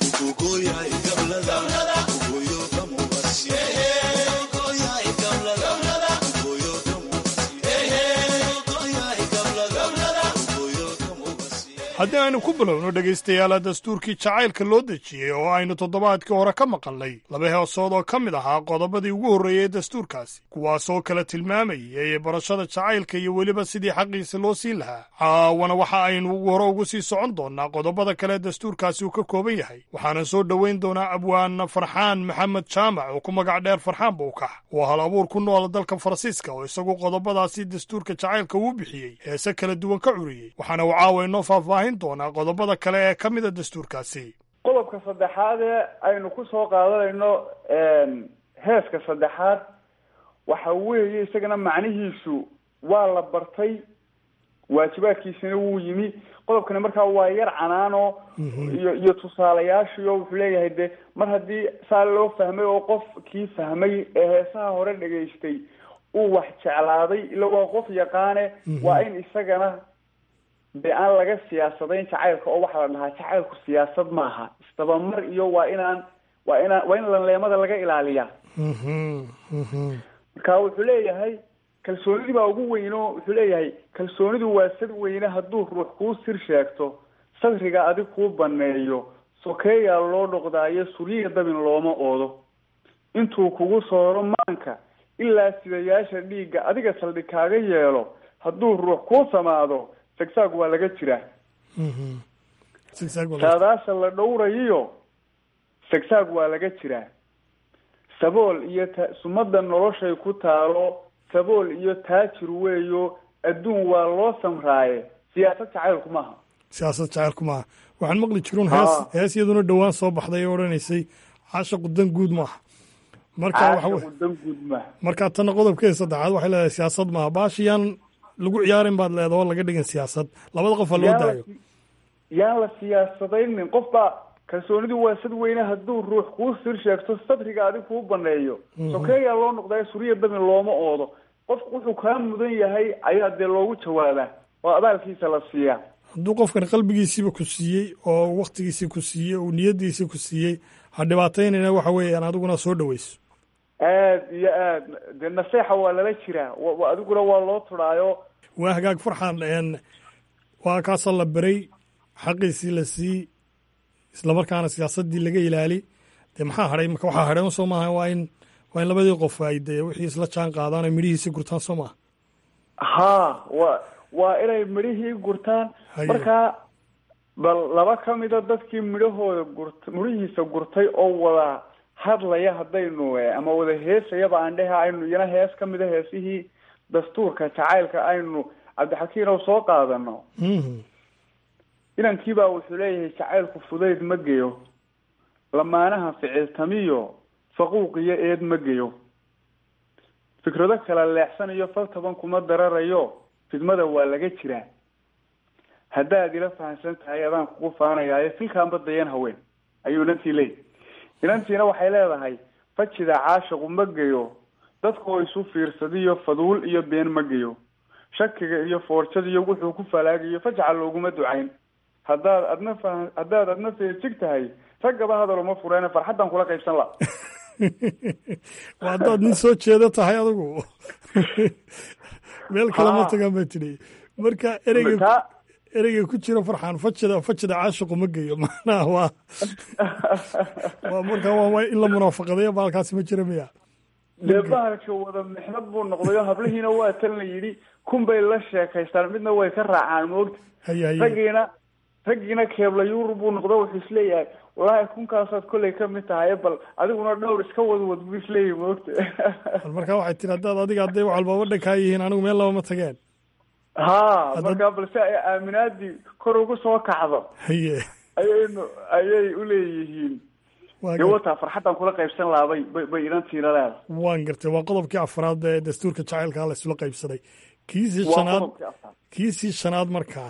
haddii aynu ku bilowno dhegaystayaala dastuurkii jacaylka loo dejiyey oo aynu toddobaadkii hore ka maqalnay laba heesood oo ka mid ahaa qodobadii ugu horreeyey dastuurkaasi kuwaasoo kala tilmaamayay barashada jacaylka iyo weliba sidii xaqiisa loo siin lahaa caawana waxa aynu hore ugu sii socon doonnaa qodobada kale dastuurkaasi uu ka kooban yahay waxaanan soo dhowayn doonaa abwaana farxaan maxamed jaamac oo ku magac dheer farxaan buukax oo hal abuur ku nool dalka faransiiska oo isagu qodobadaasi dastuurka jacaylka uu bixiyey heese kala duwan ka curiyey waxaana uu caawa inoo faahfaahin doonaa qodobada kale ee ka mida dastuurkaasi qodobka saddexaad ee aynu ku soo qaadanayno heeska saddexaad waxa weeye isagana macnihiisu waa la bartay waajibaadkiisina wuu yimi qodobkani markaa waa yar canaano iyo iyo tusaalayaashiio wuxuu leeyahay de mar haddii saa loo fahmay oo qofkii fahmay ee heesaha hore dhegaystay uu wax jeclaaday ila waa qof yaqaane waa in isagana de aan laga siyaasadayn jacaylka oo waxaa la dhahaa jacaylku siyaasad maaha isdabamar iyo waa inaan waa inaan waa in lanleemada laga ilaaliyaa marka wuxuu leeyahay kalsoonidii baa ugu weyn oo wuxuu leeyahay kalsoonidu waa sad weyne hadduu ruux kuu sir sheegto sadriga adig kuu baneeyo sokeeyaa loo dhoqdaayo suryiga dabin looma oodo intuu kugu sooro maanka ilaa sidayaasha dhiigga adiga saldhig kaaga yeelo hadduu ruux kuu samaado sagsaag waa laga jiraa saadaasha la dhowrayiyo sagsaag waa laga jiraa sabool iyo ta sumada noloshay ku taalo sabool iyo taajir weeyo adduun waa loo samraaye siyaasad jacaylku maaha siyaasad jacaylku maaha waxaan maqli jiruun hees hees iyaduna dhowaan soo baxday oo odhanaysay caashaqu dan guud maaha marka waxa dan guud maaha marka tana qodobkeeda saddexaad waxay leedahay siyaasad maaha baashiyaan lagu ciyaarin baad leeda oo laga dhigin siyaasad labada qof ha loo daayo yaan la siyaasadaynin qof baa kalsoonidu waa sad weyne hadduu ruux kuu sir sheegto sadriga adig kuu baneeyo sokeeyaa loo noqdaa suriya dami looma oodo qofku wuxuu kaa mudan yahay ayaa dee loogu jawaabaa oo abaalkiisa la siiyaa hadduu qofkan qalbigiisiiba ku siiyey oo waktigiisii ku siiyey oo niyadiisii ku siiyey ha dhibaataynayna waxa weeyaan adiguna soo dhaweyso aad iyo aad dee naseexa waa lala jiraa wa adiguna waa loo tudhaayo waa hagaag farxan n waa kaasoo la beray xaqiisii la siiyey islamarkaana siyaasadii laga ilaali dee maxaa hadhay marka waxaa hadhay soo maaha waa in waa in labadii qof ay dee wixii isla jaan qaadaan oo midhihiisi gurtaan soo maaha ha wa waa inay midhihii gurtaan markaa bal laba ka mida dadkii midhahooda gurt midhihiisa gurtay oo wada hadlaya haddaynu ama wada heesayaba aan dhehe aynu iyana hees ka mida heesihii dastuurka jacaylka aynu cabdixakiin oo soo qaadano inankiibaa wuxuu leeyahay jacaylku fudayd ma geyo lamaanaha ficiltamiyo faquuq iyo eed ma geyo fikrado kala leexsanayo fal taban kuma dararayo fidmada waa laga jiraa haddaad ila fahamsan tahay adaan kugu faanayaayo filkaanba dayan haween ayuu inantii leeyahy inantiina waxay leedahay fajida caashiqu ma geyo dadkoo isu fiirsadiyo faduul iyo been ma geyo shakiga iyo foorjadiyo wuxuu ku falaagayo fajca looguma ducayn haddaad adna fa haddaad adna feejig tahay raggaba hadal uma fureene farxaddan kula qaybsan la waa haddaad nin soo jeedo tahay adigu meel kale ma tagaan baa tidhi marka ereyga ereyga ku jira farxan fajida fajida caashiqu ma geyo macnaha waa waa marka waa in la munaafaqadayo baalkaasi ma jira miya dee bahalka wada mixnad buu noqday oo hablihiina waa tan la yidhi kun bay la sheekaystaan midna way ka raacaan moogta haya haya raggiina raggiina keebla yurub buu noqdo wuxuu isleeyahay wallaahi kunkaasaad kollay ka mid tahay bal adiguna dhowr iska wadwad buu isleeyahay moogta bal markaa waxay tiri haddaad adiga hadday wax walbaba dhankaa yihiin anigu meel laba ma tageen ha markaa balse ay aaminaadii kor ugu soo kacdo haye ayaynu ayay uleeyihiin dee wataa farxaddan kula qaybsan lahaa bay bay bay inantiina leedahay waan gartay waa qodobkii afraad ee dastuurka jacaylka la isula qaybsaday kiisii shanaad kiisii shanaad markaa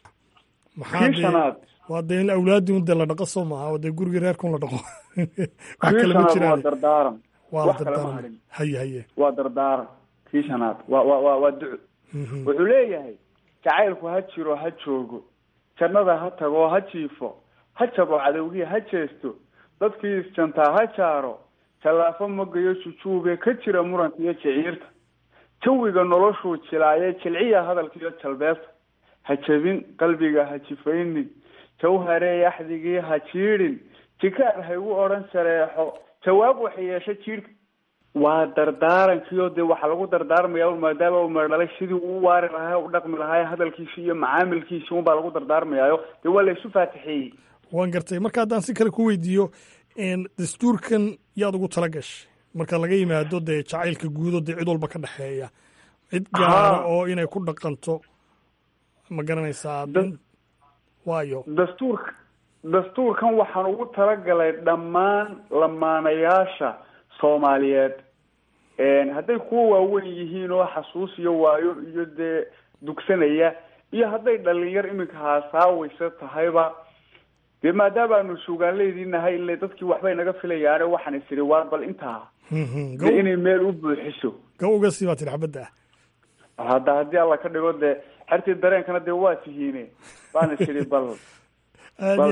maxaa kii shanaad waa dee in awlaadii un dee la dhaqo soo maaha oo dee gurigii reerkun la dhaqo wax kii kale ma shanaad waa jiraan dardaaran waa wax kale ma dardaaran hadhin haye haye waa dardaaran kii shanaad waa waa waa waa duco wuxuu leeyahay jacaylku ha jiro ha joogo jannada ha tago ha jiifo ha jabo cadowgii ha jeesto dadkii isjantaa ha jaaro jallaafo magayo jujuube ka jira muranka iyo jiciirta jawiga noloshuu jilaaye jilciya hadalkiiyo jalbeebta ha jebin qalbiga ha jifaynin jawharee axdigii ha jiidhin jikaar ha igu odhan shareexo jawaab waxay yeesha jiidhka waa dardaarankiio dee waxaa lagu dardaarmaya un maadaama uu meerdhalay sidii uu waari lahaa u dhaqmi lahaa hadalkiisi iyo macaamilkiisi unbaa lagu dardaarmayaayo dee waa la isu faatixeeyey waan gartay marka haddaan si kale ku weydiiyo n dastuurkan yaad ugu tala gashay marka laga yimaado dee jacaylka guudo dee cid walba ka dhexeeya cid gaara oo inay ku dhaqanto ma garanaysaa waayo dastuurka dastuurkan waxaan ugu talagalay dhammaan lamaanayaasha soomaaliyeed hadday kuwa waaweyn yihiin oo xasuus iyo waayo iyo dee dugsanaya iyo hadday dhalinyar iminka haasaawaysa tahayba dee maadaama aanu suugaanleydii nahay ile dadkii waxbay naga filayaane waxaan is idhi waar bal intaa dee inay meel u buuxiso ga uga sii baa tiri xabadda hadda haddii alla ka dhigo dee xertii dareenkana dee waa tihiine baan is idhi bal bal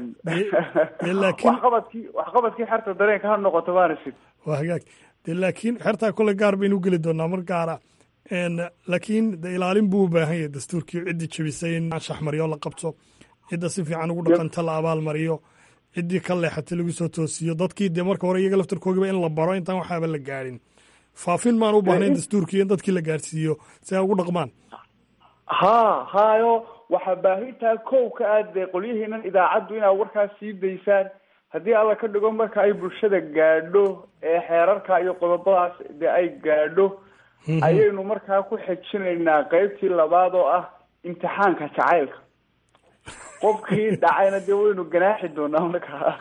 waxqabadkii waxqabadkii xerta dareenka ha noqoto baan is idhi waa hagaag de laakiin xertaa kole gaar baynu geli doonaa mar gaara laakiin de ilaalin buu u baahan yahay dastuurkii ciddii jebisay in anshax mariyo la qabto cidda si fiican ugu dhaqanta la abaal mariyo ciddii ka leexatay lagu soo toosiyo dadkii dee marka hore iyaga laftarkoogiba in la baro intaan waxaaba la gaadhin faafin maan u baahnayn dastuurkii in dadkii la gaadhsiiyo si ay ugu dhaqmaan ha hayo waxaa baahintaa kow ka ah dee qolyihiinan idaacaddu inaad warkaas sii daysaan haddii alla ka dhigo marka ay bulshada gaadho ee xeerarka iyo qodobadaas dee ay gaadho ayaynu markaa ku xejinaynaa qeybtii labaad oo ah imtixaanka jacaylka qofkii dhacayna dee waynu ganaaxi doonaa markaa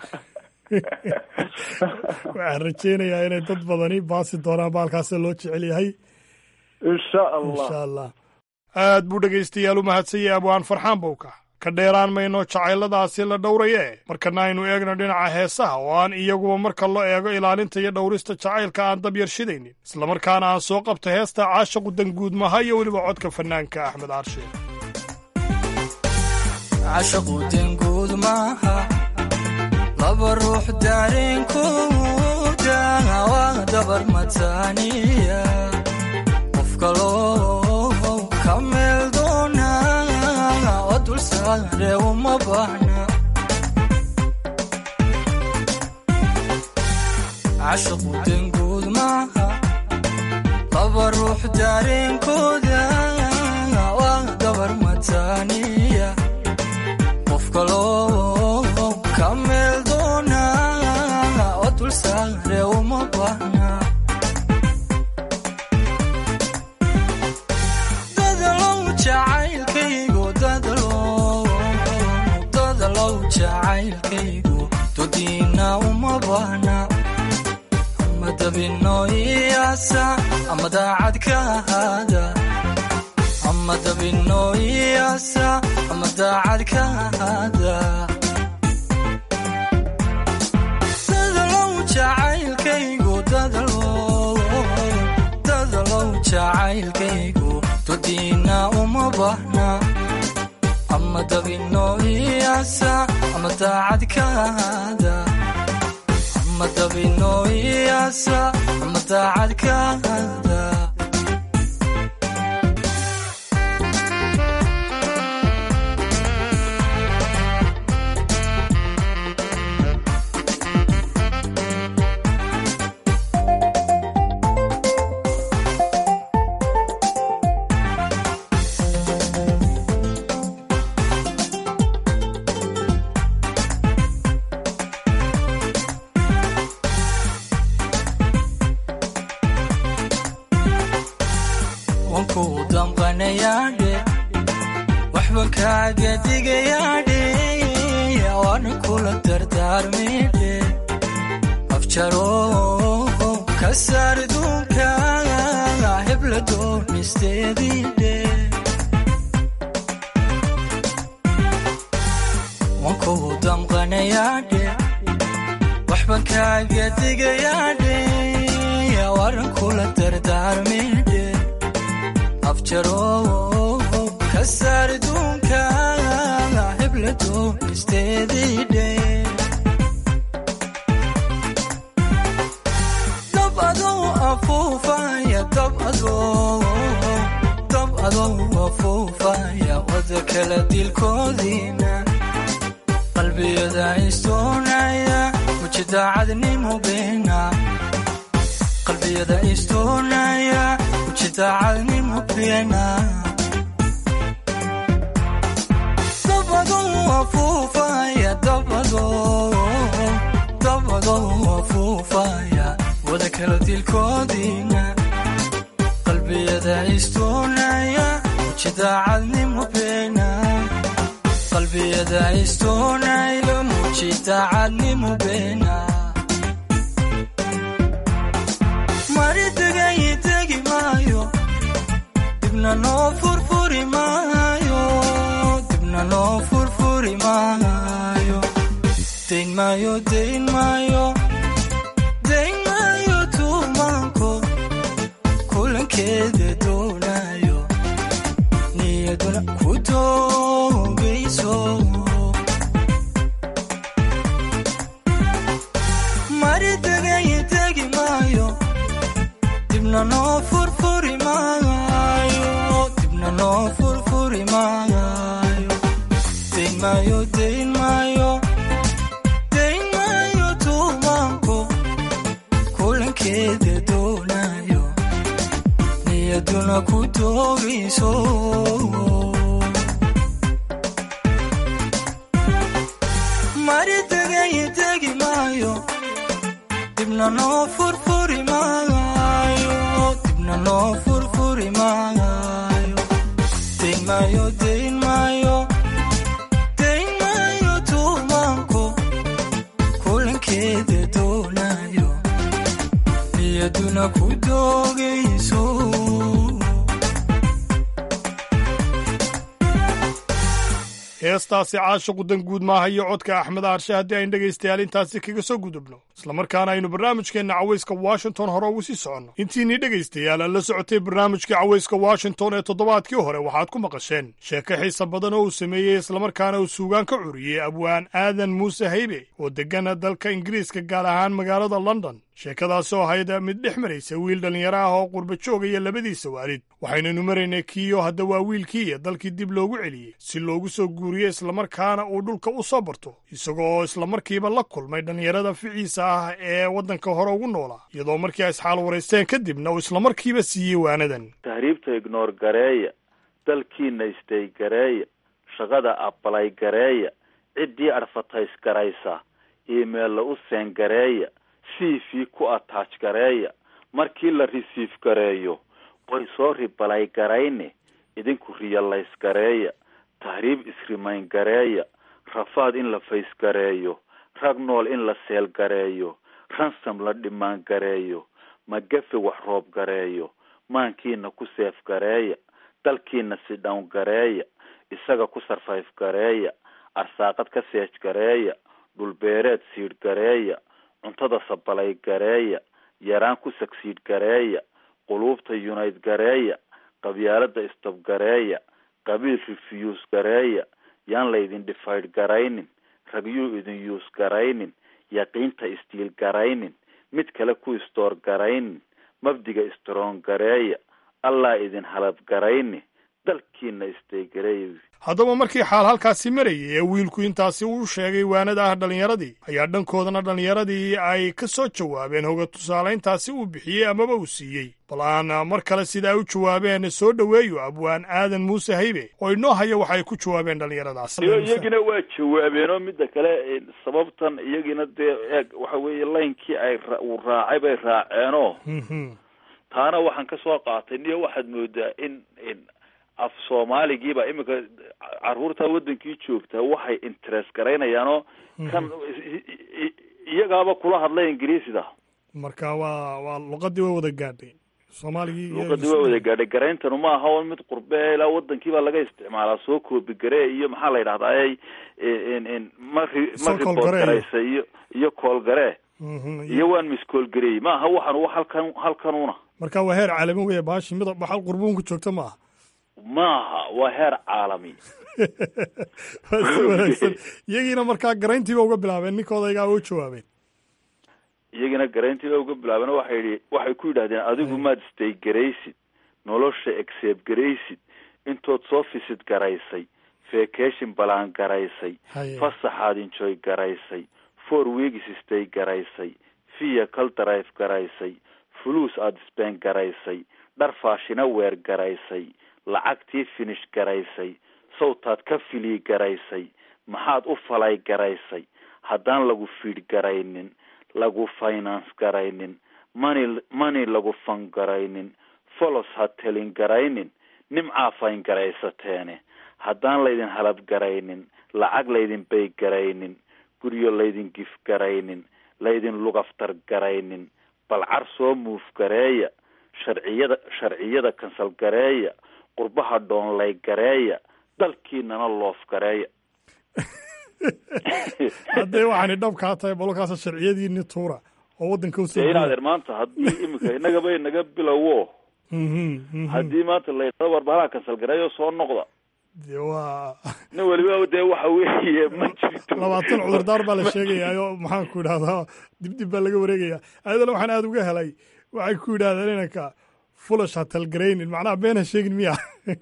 waxaan rajeynayaa inay dad badani baasi doonaan baalkaasa loo jecel yahay insha allah insha allah aad buu dhegaystayaal u mahadsanyay abwaan farxaan bowka ka dheeraan mayno jacayladaasi la dhowraye markana aynu eegno dhinaca heesaha oo aan iyaguba marka loo eego ilaalinta iyo dhowrista jacaylka aan dab yarshidaynin islamarkaana aan soo qabto heesta caashaqu danguud maha iyo weliba codka fanaanka axmed aarshe cashaqu danguud maaha laba ruux daareenkooda waa dabar mataaniya qof kaloo ka meel doona oo dul saare uma baahna cashaqu danguud maaha laba ruux daareenkooda waa dabar mataaniya qof kaloo ka meel doona oo dul saare uma baahna dadalow jacaylkaygu dadalow dadalow jacaylkaygu dodiina uma baahna ama dabino iyaasa ama daacad ka ahaada ama dabino iyaasa ama daacad ka ahaada dadalow jacaylkaygu dadalow dadalow jacaylkaygu dodiina uma baahna ama dabino iyaasa ama daacad ka ahaada ama dabino iyaasa ama daacad ka ahaada wankuu damqanayaadhe waxban kaaga digayaadhe waana kula dardaarmidhe afjaro ka saar duunka hebla doonisteediidhe wankuu damqanayaadhe waxban kaaga digayaadhe waana kula dardaarmidhe afjaro ka saar duunka hebla doonisteediidhe dab adow afuufaya dab adow dab adow afuufaya wada kala dilkoodiina qalbiyada istoonaya muji daacadnimo beena qalbiyada istoonaya muji daacadnimo beena dab adow afuufaya dab adow dab adow afuufaya wada kala dilkoodiina qalbiyada istoonaya muji daacadnimo beena qalbiyada istoonaya muji daacadnimo beena mari degay degi maayo dibna noo furfuri maayo dibna noo furfuri maayo dayn maayo dayn maayo dayn maayo tuumaanko kulankeeda doonayo niyaduna ku doogayso mari degay degi maayo dibna noo furfuri maayo dibna noo furfuri maayo dayn maayo dayn maayo dayn maayo tuumaanko kulankeeda doonayo niyaduna ku doogayso mari degay degi maayo dibna noo furfuri maayo dibna noo furfuri maayo dayn maayo dayn maayo dayn maayo tuumaanko kulankeeda doonayo niyaduna ku doogayso hees heestaasi caashiqu danguud maaha iyo codka axmed aarshe haddii aynu dhegaystayaal intaasi kaga soo gudubno islamarkaana aynu barnaamijkeenna cawayska washington hore ugu sii soconno intiinii dhegaystayaal aan la socotay barnaamijkii cawayska washington ee toddobaadkii hore waxaad ku maqasheen sheeko xiisa badan oo uu sameeyey islamarkaana uu suugaan ka curiyey abwaan aadan muuse haybe oo deggana dalka ingiriiska gaar ahaan magaalada london sheekadaasoo ahayd mid dhex maraysa wiil dhallinyaro ah oo qurba joogaya labadiisa waalid waxaynanu maraynay kiiyo hadda waa wiilkiiya dalkii dib loogu celiyey si loogu soo guuriyo islamarkaana uu dhulka u soo barto isagoo islamarkiiba la kulmay dhallinyarada ficiisa ah ee waddanka hore ugu noolaa iyadoo markii ay isxaal waraysteen kadibna uu islamarkiiba siiyey waanadan tahriibta ignoor gareeya dalkiina istay gareeya shaqada abalay gareeya ciddii adfatays garaysa iimeella u seen gareeya c v ku attach gareeya markii la resiif gareeyo way soo ribalay garayne idinku riyalays gareeya tahriib isrimayn gareeya rafaad in la fays gareeyo rag nool in la seel gareeyo ransam la dhimaan gareeyo magafe wax roob gareeyo maankiina ku seef gareeya dalkiina si dhown gareeya isaga ku sarfayf gareeya arsaaqad ka seej gareeya dhulbeereed siidh gareeya cuntada sabalay gareeya yaraan ku sagsiidh gareeya quluubta yunayd gareeya qabyaalada istab gareeya qabiil refuse gareeya yaan laydin dhifaydh garaynin ragyuu idin yuus garaynin yaqiinta istiil garaynin mid kale ku istoor garaynin mabdiga istroon gareeya allaa idin halab garayni dalkiina istay gareeya haddaba markii xaal halkaasi marayay ee wiilku intaasi uu sheegay waanada ah dhallinyaradii ayaa dhankoodana dhallinyaradii ay ka soo jawaabeen hoga tusaalayntaasi uu bixiyey amaba uu siiyey bal aan mar kale sida ay u jawaabeen soo dhoweeyo abwaan aadan muuse haybe oo inoo haya waxay ku jawaabeen dhallinyaradaas iyagina waa jawaabeenoo midda kale sababtan iyagina dee eeg waxa weeye laynkii ay uu raacay bay raaceenoo taana waxaan ka soo qaatay niyo waxaad moodaa in af soomaaligiiba iminka caruurta wadankii joogtaa waxay interest garaynayaanoo kan iyagaaba kula hadlay ingiriisida marka waa waa luqadii way wada gaadhay soomaaligii luqadii waa wada gaadhay garayntanu ma aha mid qurbe ilaa wadankiibaa laga isticmaalaa soo koobi garee iyo maxaa la yidhahdaa ma ma ribood garaysa iyo iyo koolgaree iyo waan miskoolgareey ma aha waxan wa halkan halkanuna marka waa heer caalami weya baashi mid baxal qurbuun ku joogta ma aha maaha waa heer caalami waa si wanaagsan iyagiina markaa garayntiiba uga bilaabeen ninkoodagaa u jawaabeen iyagina garayntiiba uga bilaabeen waxay yidhi waxay ku yidhahdeen adigu maad stay garaysid nolosha exeeb garaysid intood soo fisid garaysay vacation balaan garaysay fasaxaad enjoy garaysay four weeks stay garaysay vehicle drive garaysay fuluus aada sbeen garaysay dhar faashina weer garaysay lacagtii finish garaysay sawtaad ka filii garaysay maxaad u falay garaysay haddaan lagu fiidh garaynin lagu finance garaynin mani mani lagu fan garaynin folos ha telin garaynin nimcaa fayn garaysateene haddaan laydin halab garaynin lacag laydin bay garaynin guryo laydin gif garaynin laydin lugaftar garaynin balcar soo muuf gareeya sharciyada sharciyada kansal gareeya qurbaha dhoonlay gareeya dalkiinana loof gareeya haddee waxaani dhabkaa tahay balkaasa sharciyadiini tuura oo waddanka usoo dee inadeer maanta haddii iminka innagaba inaga bilowo haddii maanta laydhao warbahalaha kansal gareeyo soo noqda de waa nin weliba dee waxa weeye ma jirto labaatan cudurdaar baa la sheegayaayo maxaan ku idhahdaa dibdib baa laga wareegaya ayadana waxaan aada uga helay waxay ku yidhahdeen inanka fulash ha talgaraynin macnaha been ha sheegin miya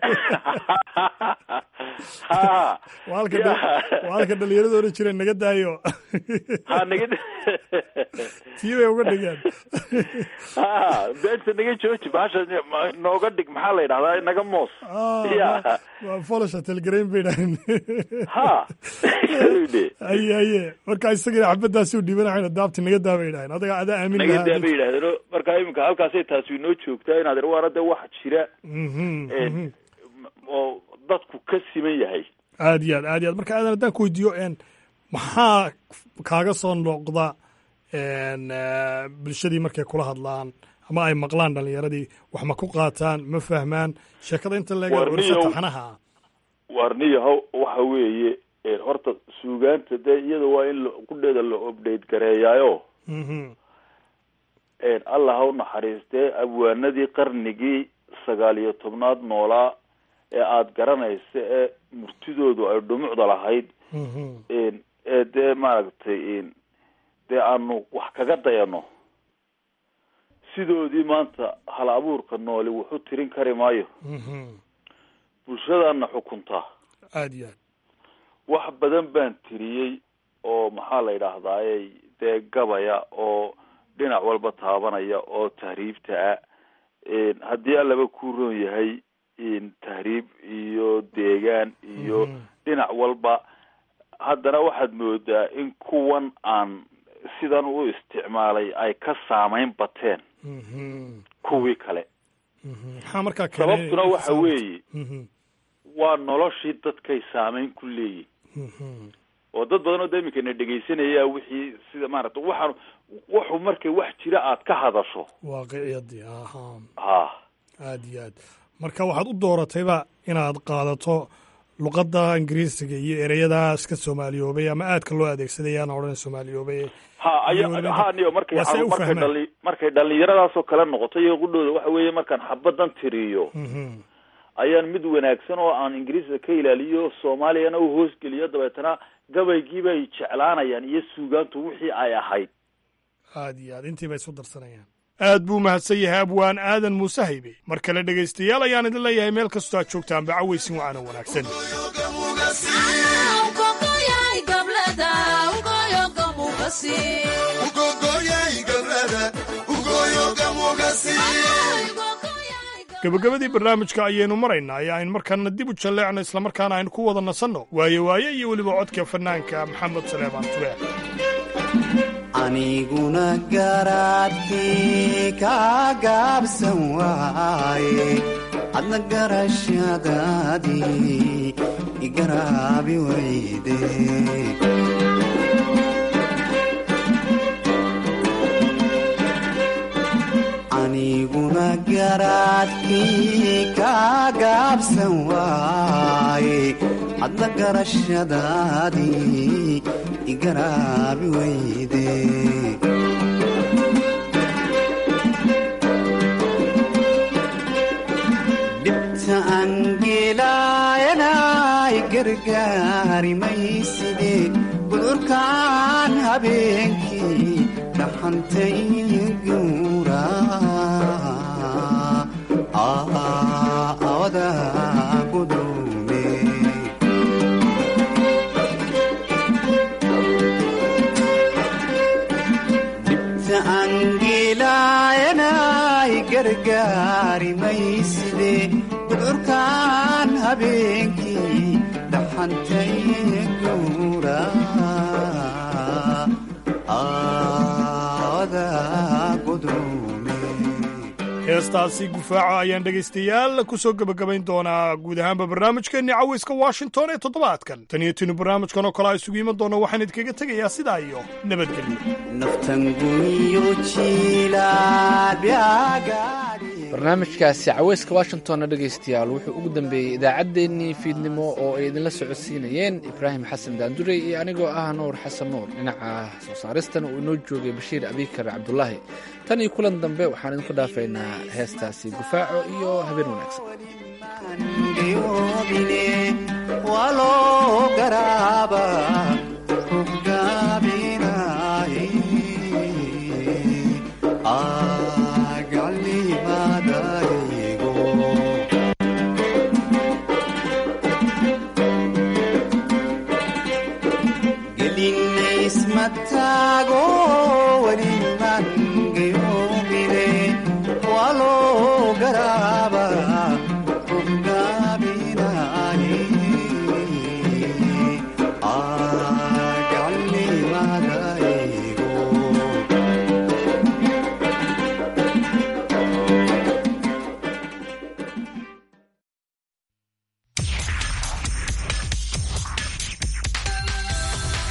waa halka dhalinyarada odhan jireen naga daayo ha naga tii bay uga dhigeen ha beenta naga jooji bahasha nooga dhig maxaa la yidhahdaa naga moos ya waa fulash ha talgarayn bay dhahen ha haye haye marka isagana xabadaasi u dhibanahayna daabti naga daa bay dhahen adaga adaa aamin naga daa bay yidhahdeen marka iminka halkaasay taasi inoo joogtaa inaad ir waana dee wax jira oo dadku ka siman yahay aad iyo aad aad iyo aad marka aadan haddaan ku weydiiyo maxaa kaaga soo noqda bulshadii markay kula hadlaan ama ay maqlaan dhalinyaradii wax ma ku qaataan ma fahmaan sheekada inta leega orsa taxanaha warniyaho waxa weeye horta suugaanta dee iyada waa in qudheeda la obdate gareeyaayo allah ha u naxariistee abwaanadii qarnigii sagaal iyo tobnaad noolaa ee aada garanaysa ee murtidoodu ay dhumucda lahayd ee dee maaragtay dee aanu wax kaga dayano sidoodii maanta hal abuurka nooli wuxu tirin kari maayo bulshadaana xukuntaa aada iyo aad wax badan baan tiriyey oo maxaa la yidhaahdaaye dee gabaya oo dhinac walba taabanaya oo tahriibta ah haddii allaba ku roon yahay tahriib iyo deegaan iyo dhinac walba haddana waxaad moodaa in kuwan aan sidan u isticmaalay ay ka saameyn bateen kuwii kale maxaa markaa sababtuna waxa weeye waa noloshii dadkay saameyn ku leeyihin oo dad badan oo da iminkana dhegaysanaya wixii sida maarata waxaan wuxu markay wax jira aad ka hadasho waaqiciyadii aha ha aada iyo aad marka waxaad u dooratayba inaad qaadato luqadda ingiriisiga iyo ereyadaas ka soomaaliyoobay ama aadka loo adeegsaday yaana odhan soomaaliyoobay ha aya ha niyo markay waa si ay u markay fahmaan. dhali markay dhalinyaradaasoo kale noqoto iyo qudhooda waxa weeye markaan xabadan tiriyo ayaan mid wanaagsan oo aan ingiriiska ka ilaaliyo soomaaliyana u hoosgeliyo dabeetana gabaygii bay jeclaanayaan iyo suugaantu wixii ay ahayd aada iyo aad intii bay isu darsanayaan aad buu mahadsan yahay abwaan aadan muuse haybe mar kale dhegaystayaal ayaan idin leeyahay meel kastoo aad joogtaan bacaweysin wacana wanaagsan gabagabadii barnaamijka ayaynu maraynaa ee aynu markaana dib u jalleecno islamarkaana aynu ku wada nasanno waaye waaye iyo weliba codka fanaanka maxamed saleebaan tube aniguna garaadkii ka gaabsan waaye adna garashadaadii igaraabi wayde aniguna garaadkii ka gaabsan waaye adna garashadaadii igaraabi wayde dhibta angeelaayanay gargaari mayside gudurkaan habeenkii dhaxantay guura awada gudume dhibta angeelaayanay gargaari mayside gudurkaan habeenkii dhaxantay guura awada gudume heestaasi gufaaca ayaan dhegaystayaal ku soo gebagabayn doonaa guud ahaanba barnaamijkeenni caweyska washington ee toddobaadkan tan iyo tinu barnaamijkan oo kale a isugu iman doona waxaan idinkaga tegayaa sidaa iyo nabadgelyo naftanguyo jiilaabyaagaadhi barnaamijkaasi caweyska washingtonna dhegaystayaal wuxuu ugu dambeeyey idaacaddeenii fiidnimo oo ay idinla socodsiinayeen ibraahim xasan daandurey iyo anigoo ah nuur xasan nuur dhinaca soo saaristana uu inoo joogay bashiir abikar cabdulaahi tan iyo kulan dambe waxaan idinku dhaafaynaa heestaasi gufaaco iyo habeen wanaagsan geyoobine waloo garaaba hogaaminaye agalimadaygo gelinaysmataago weli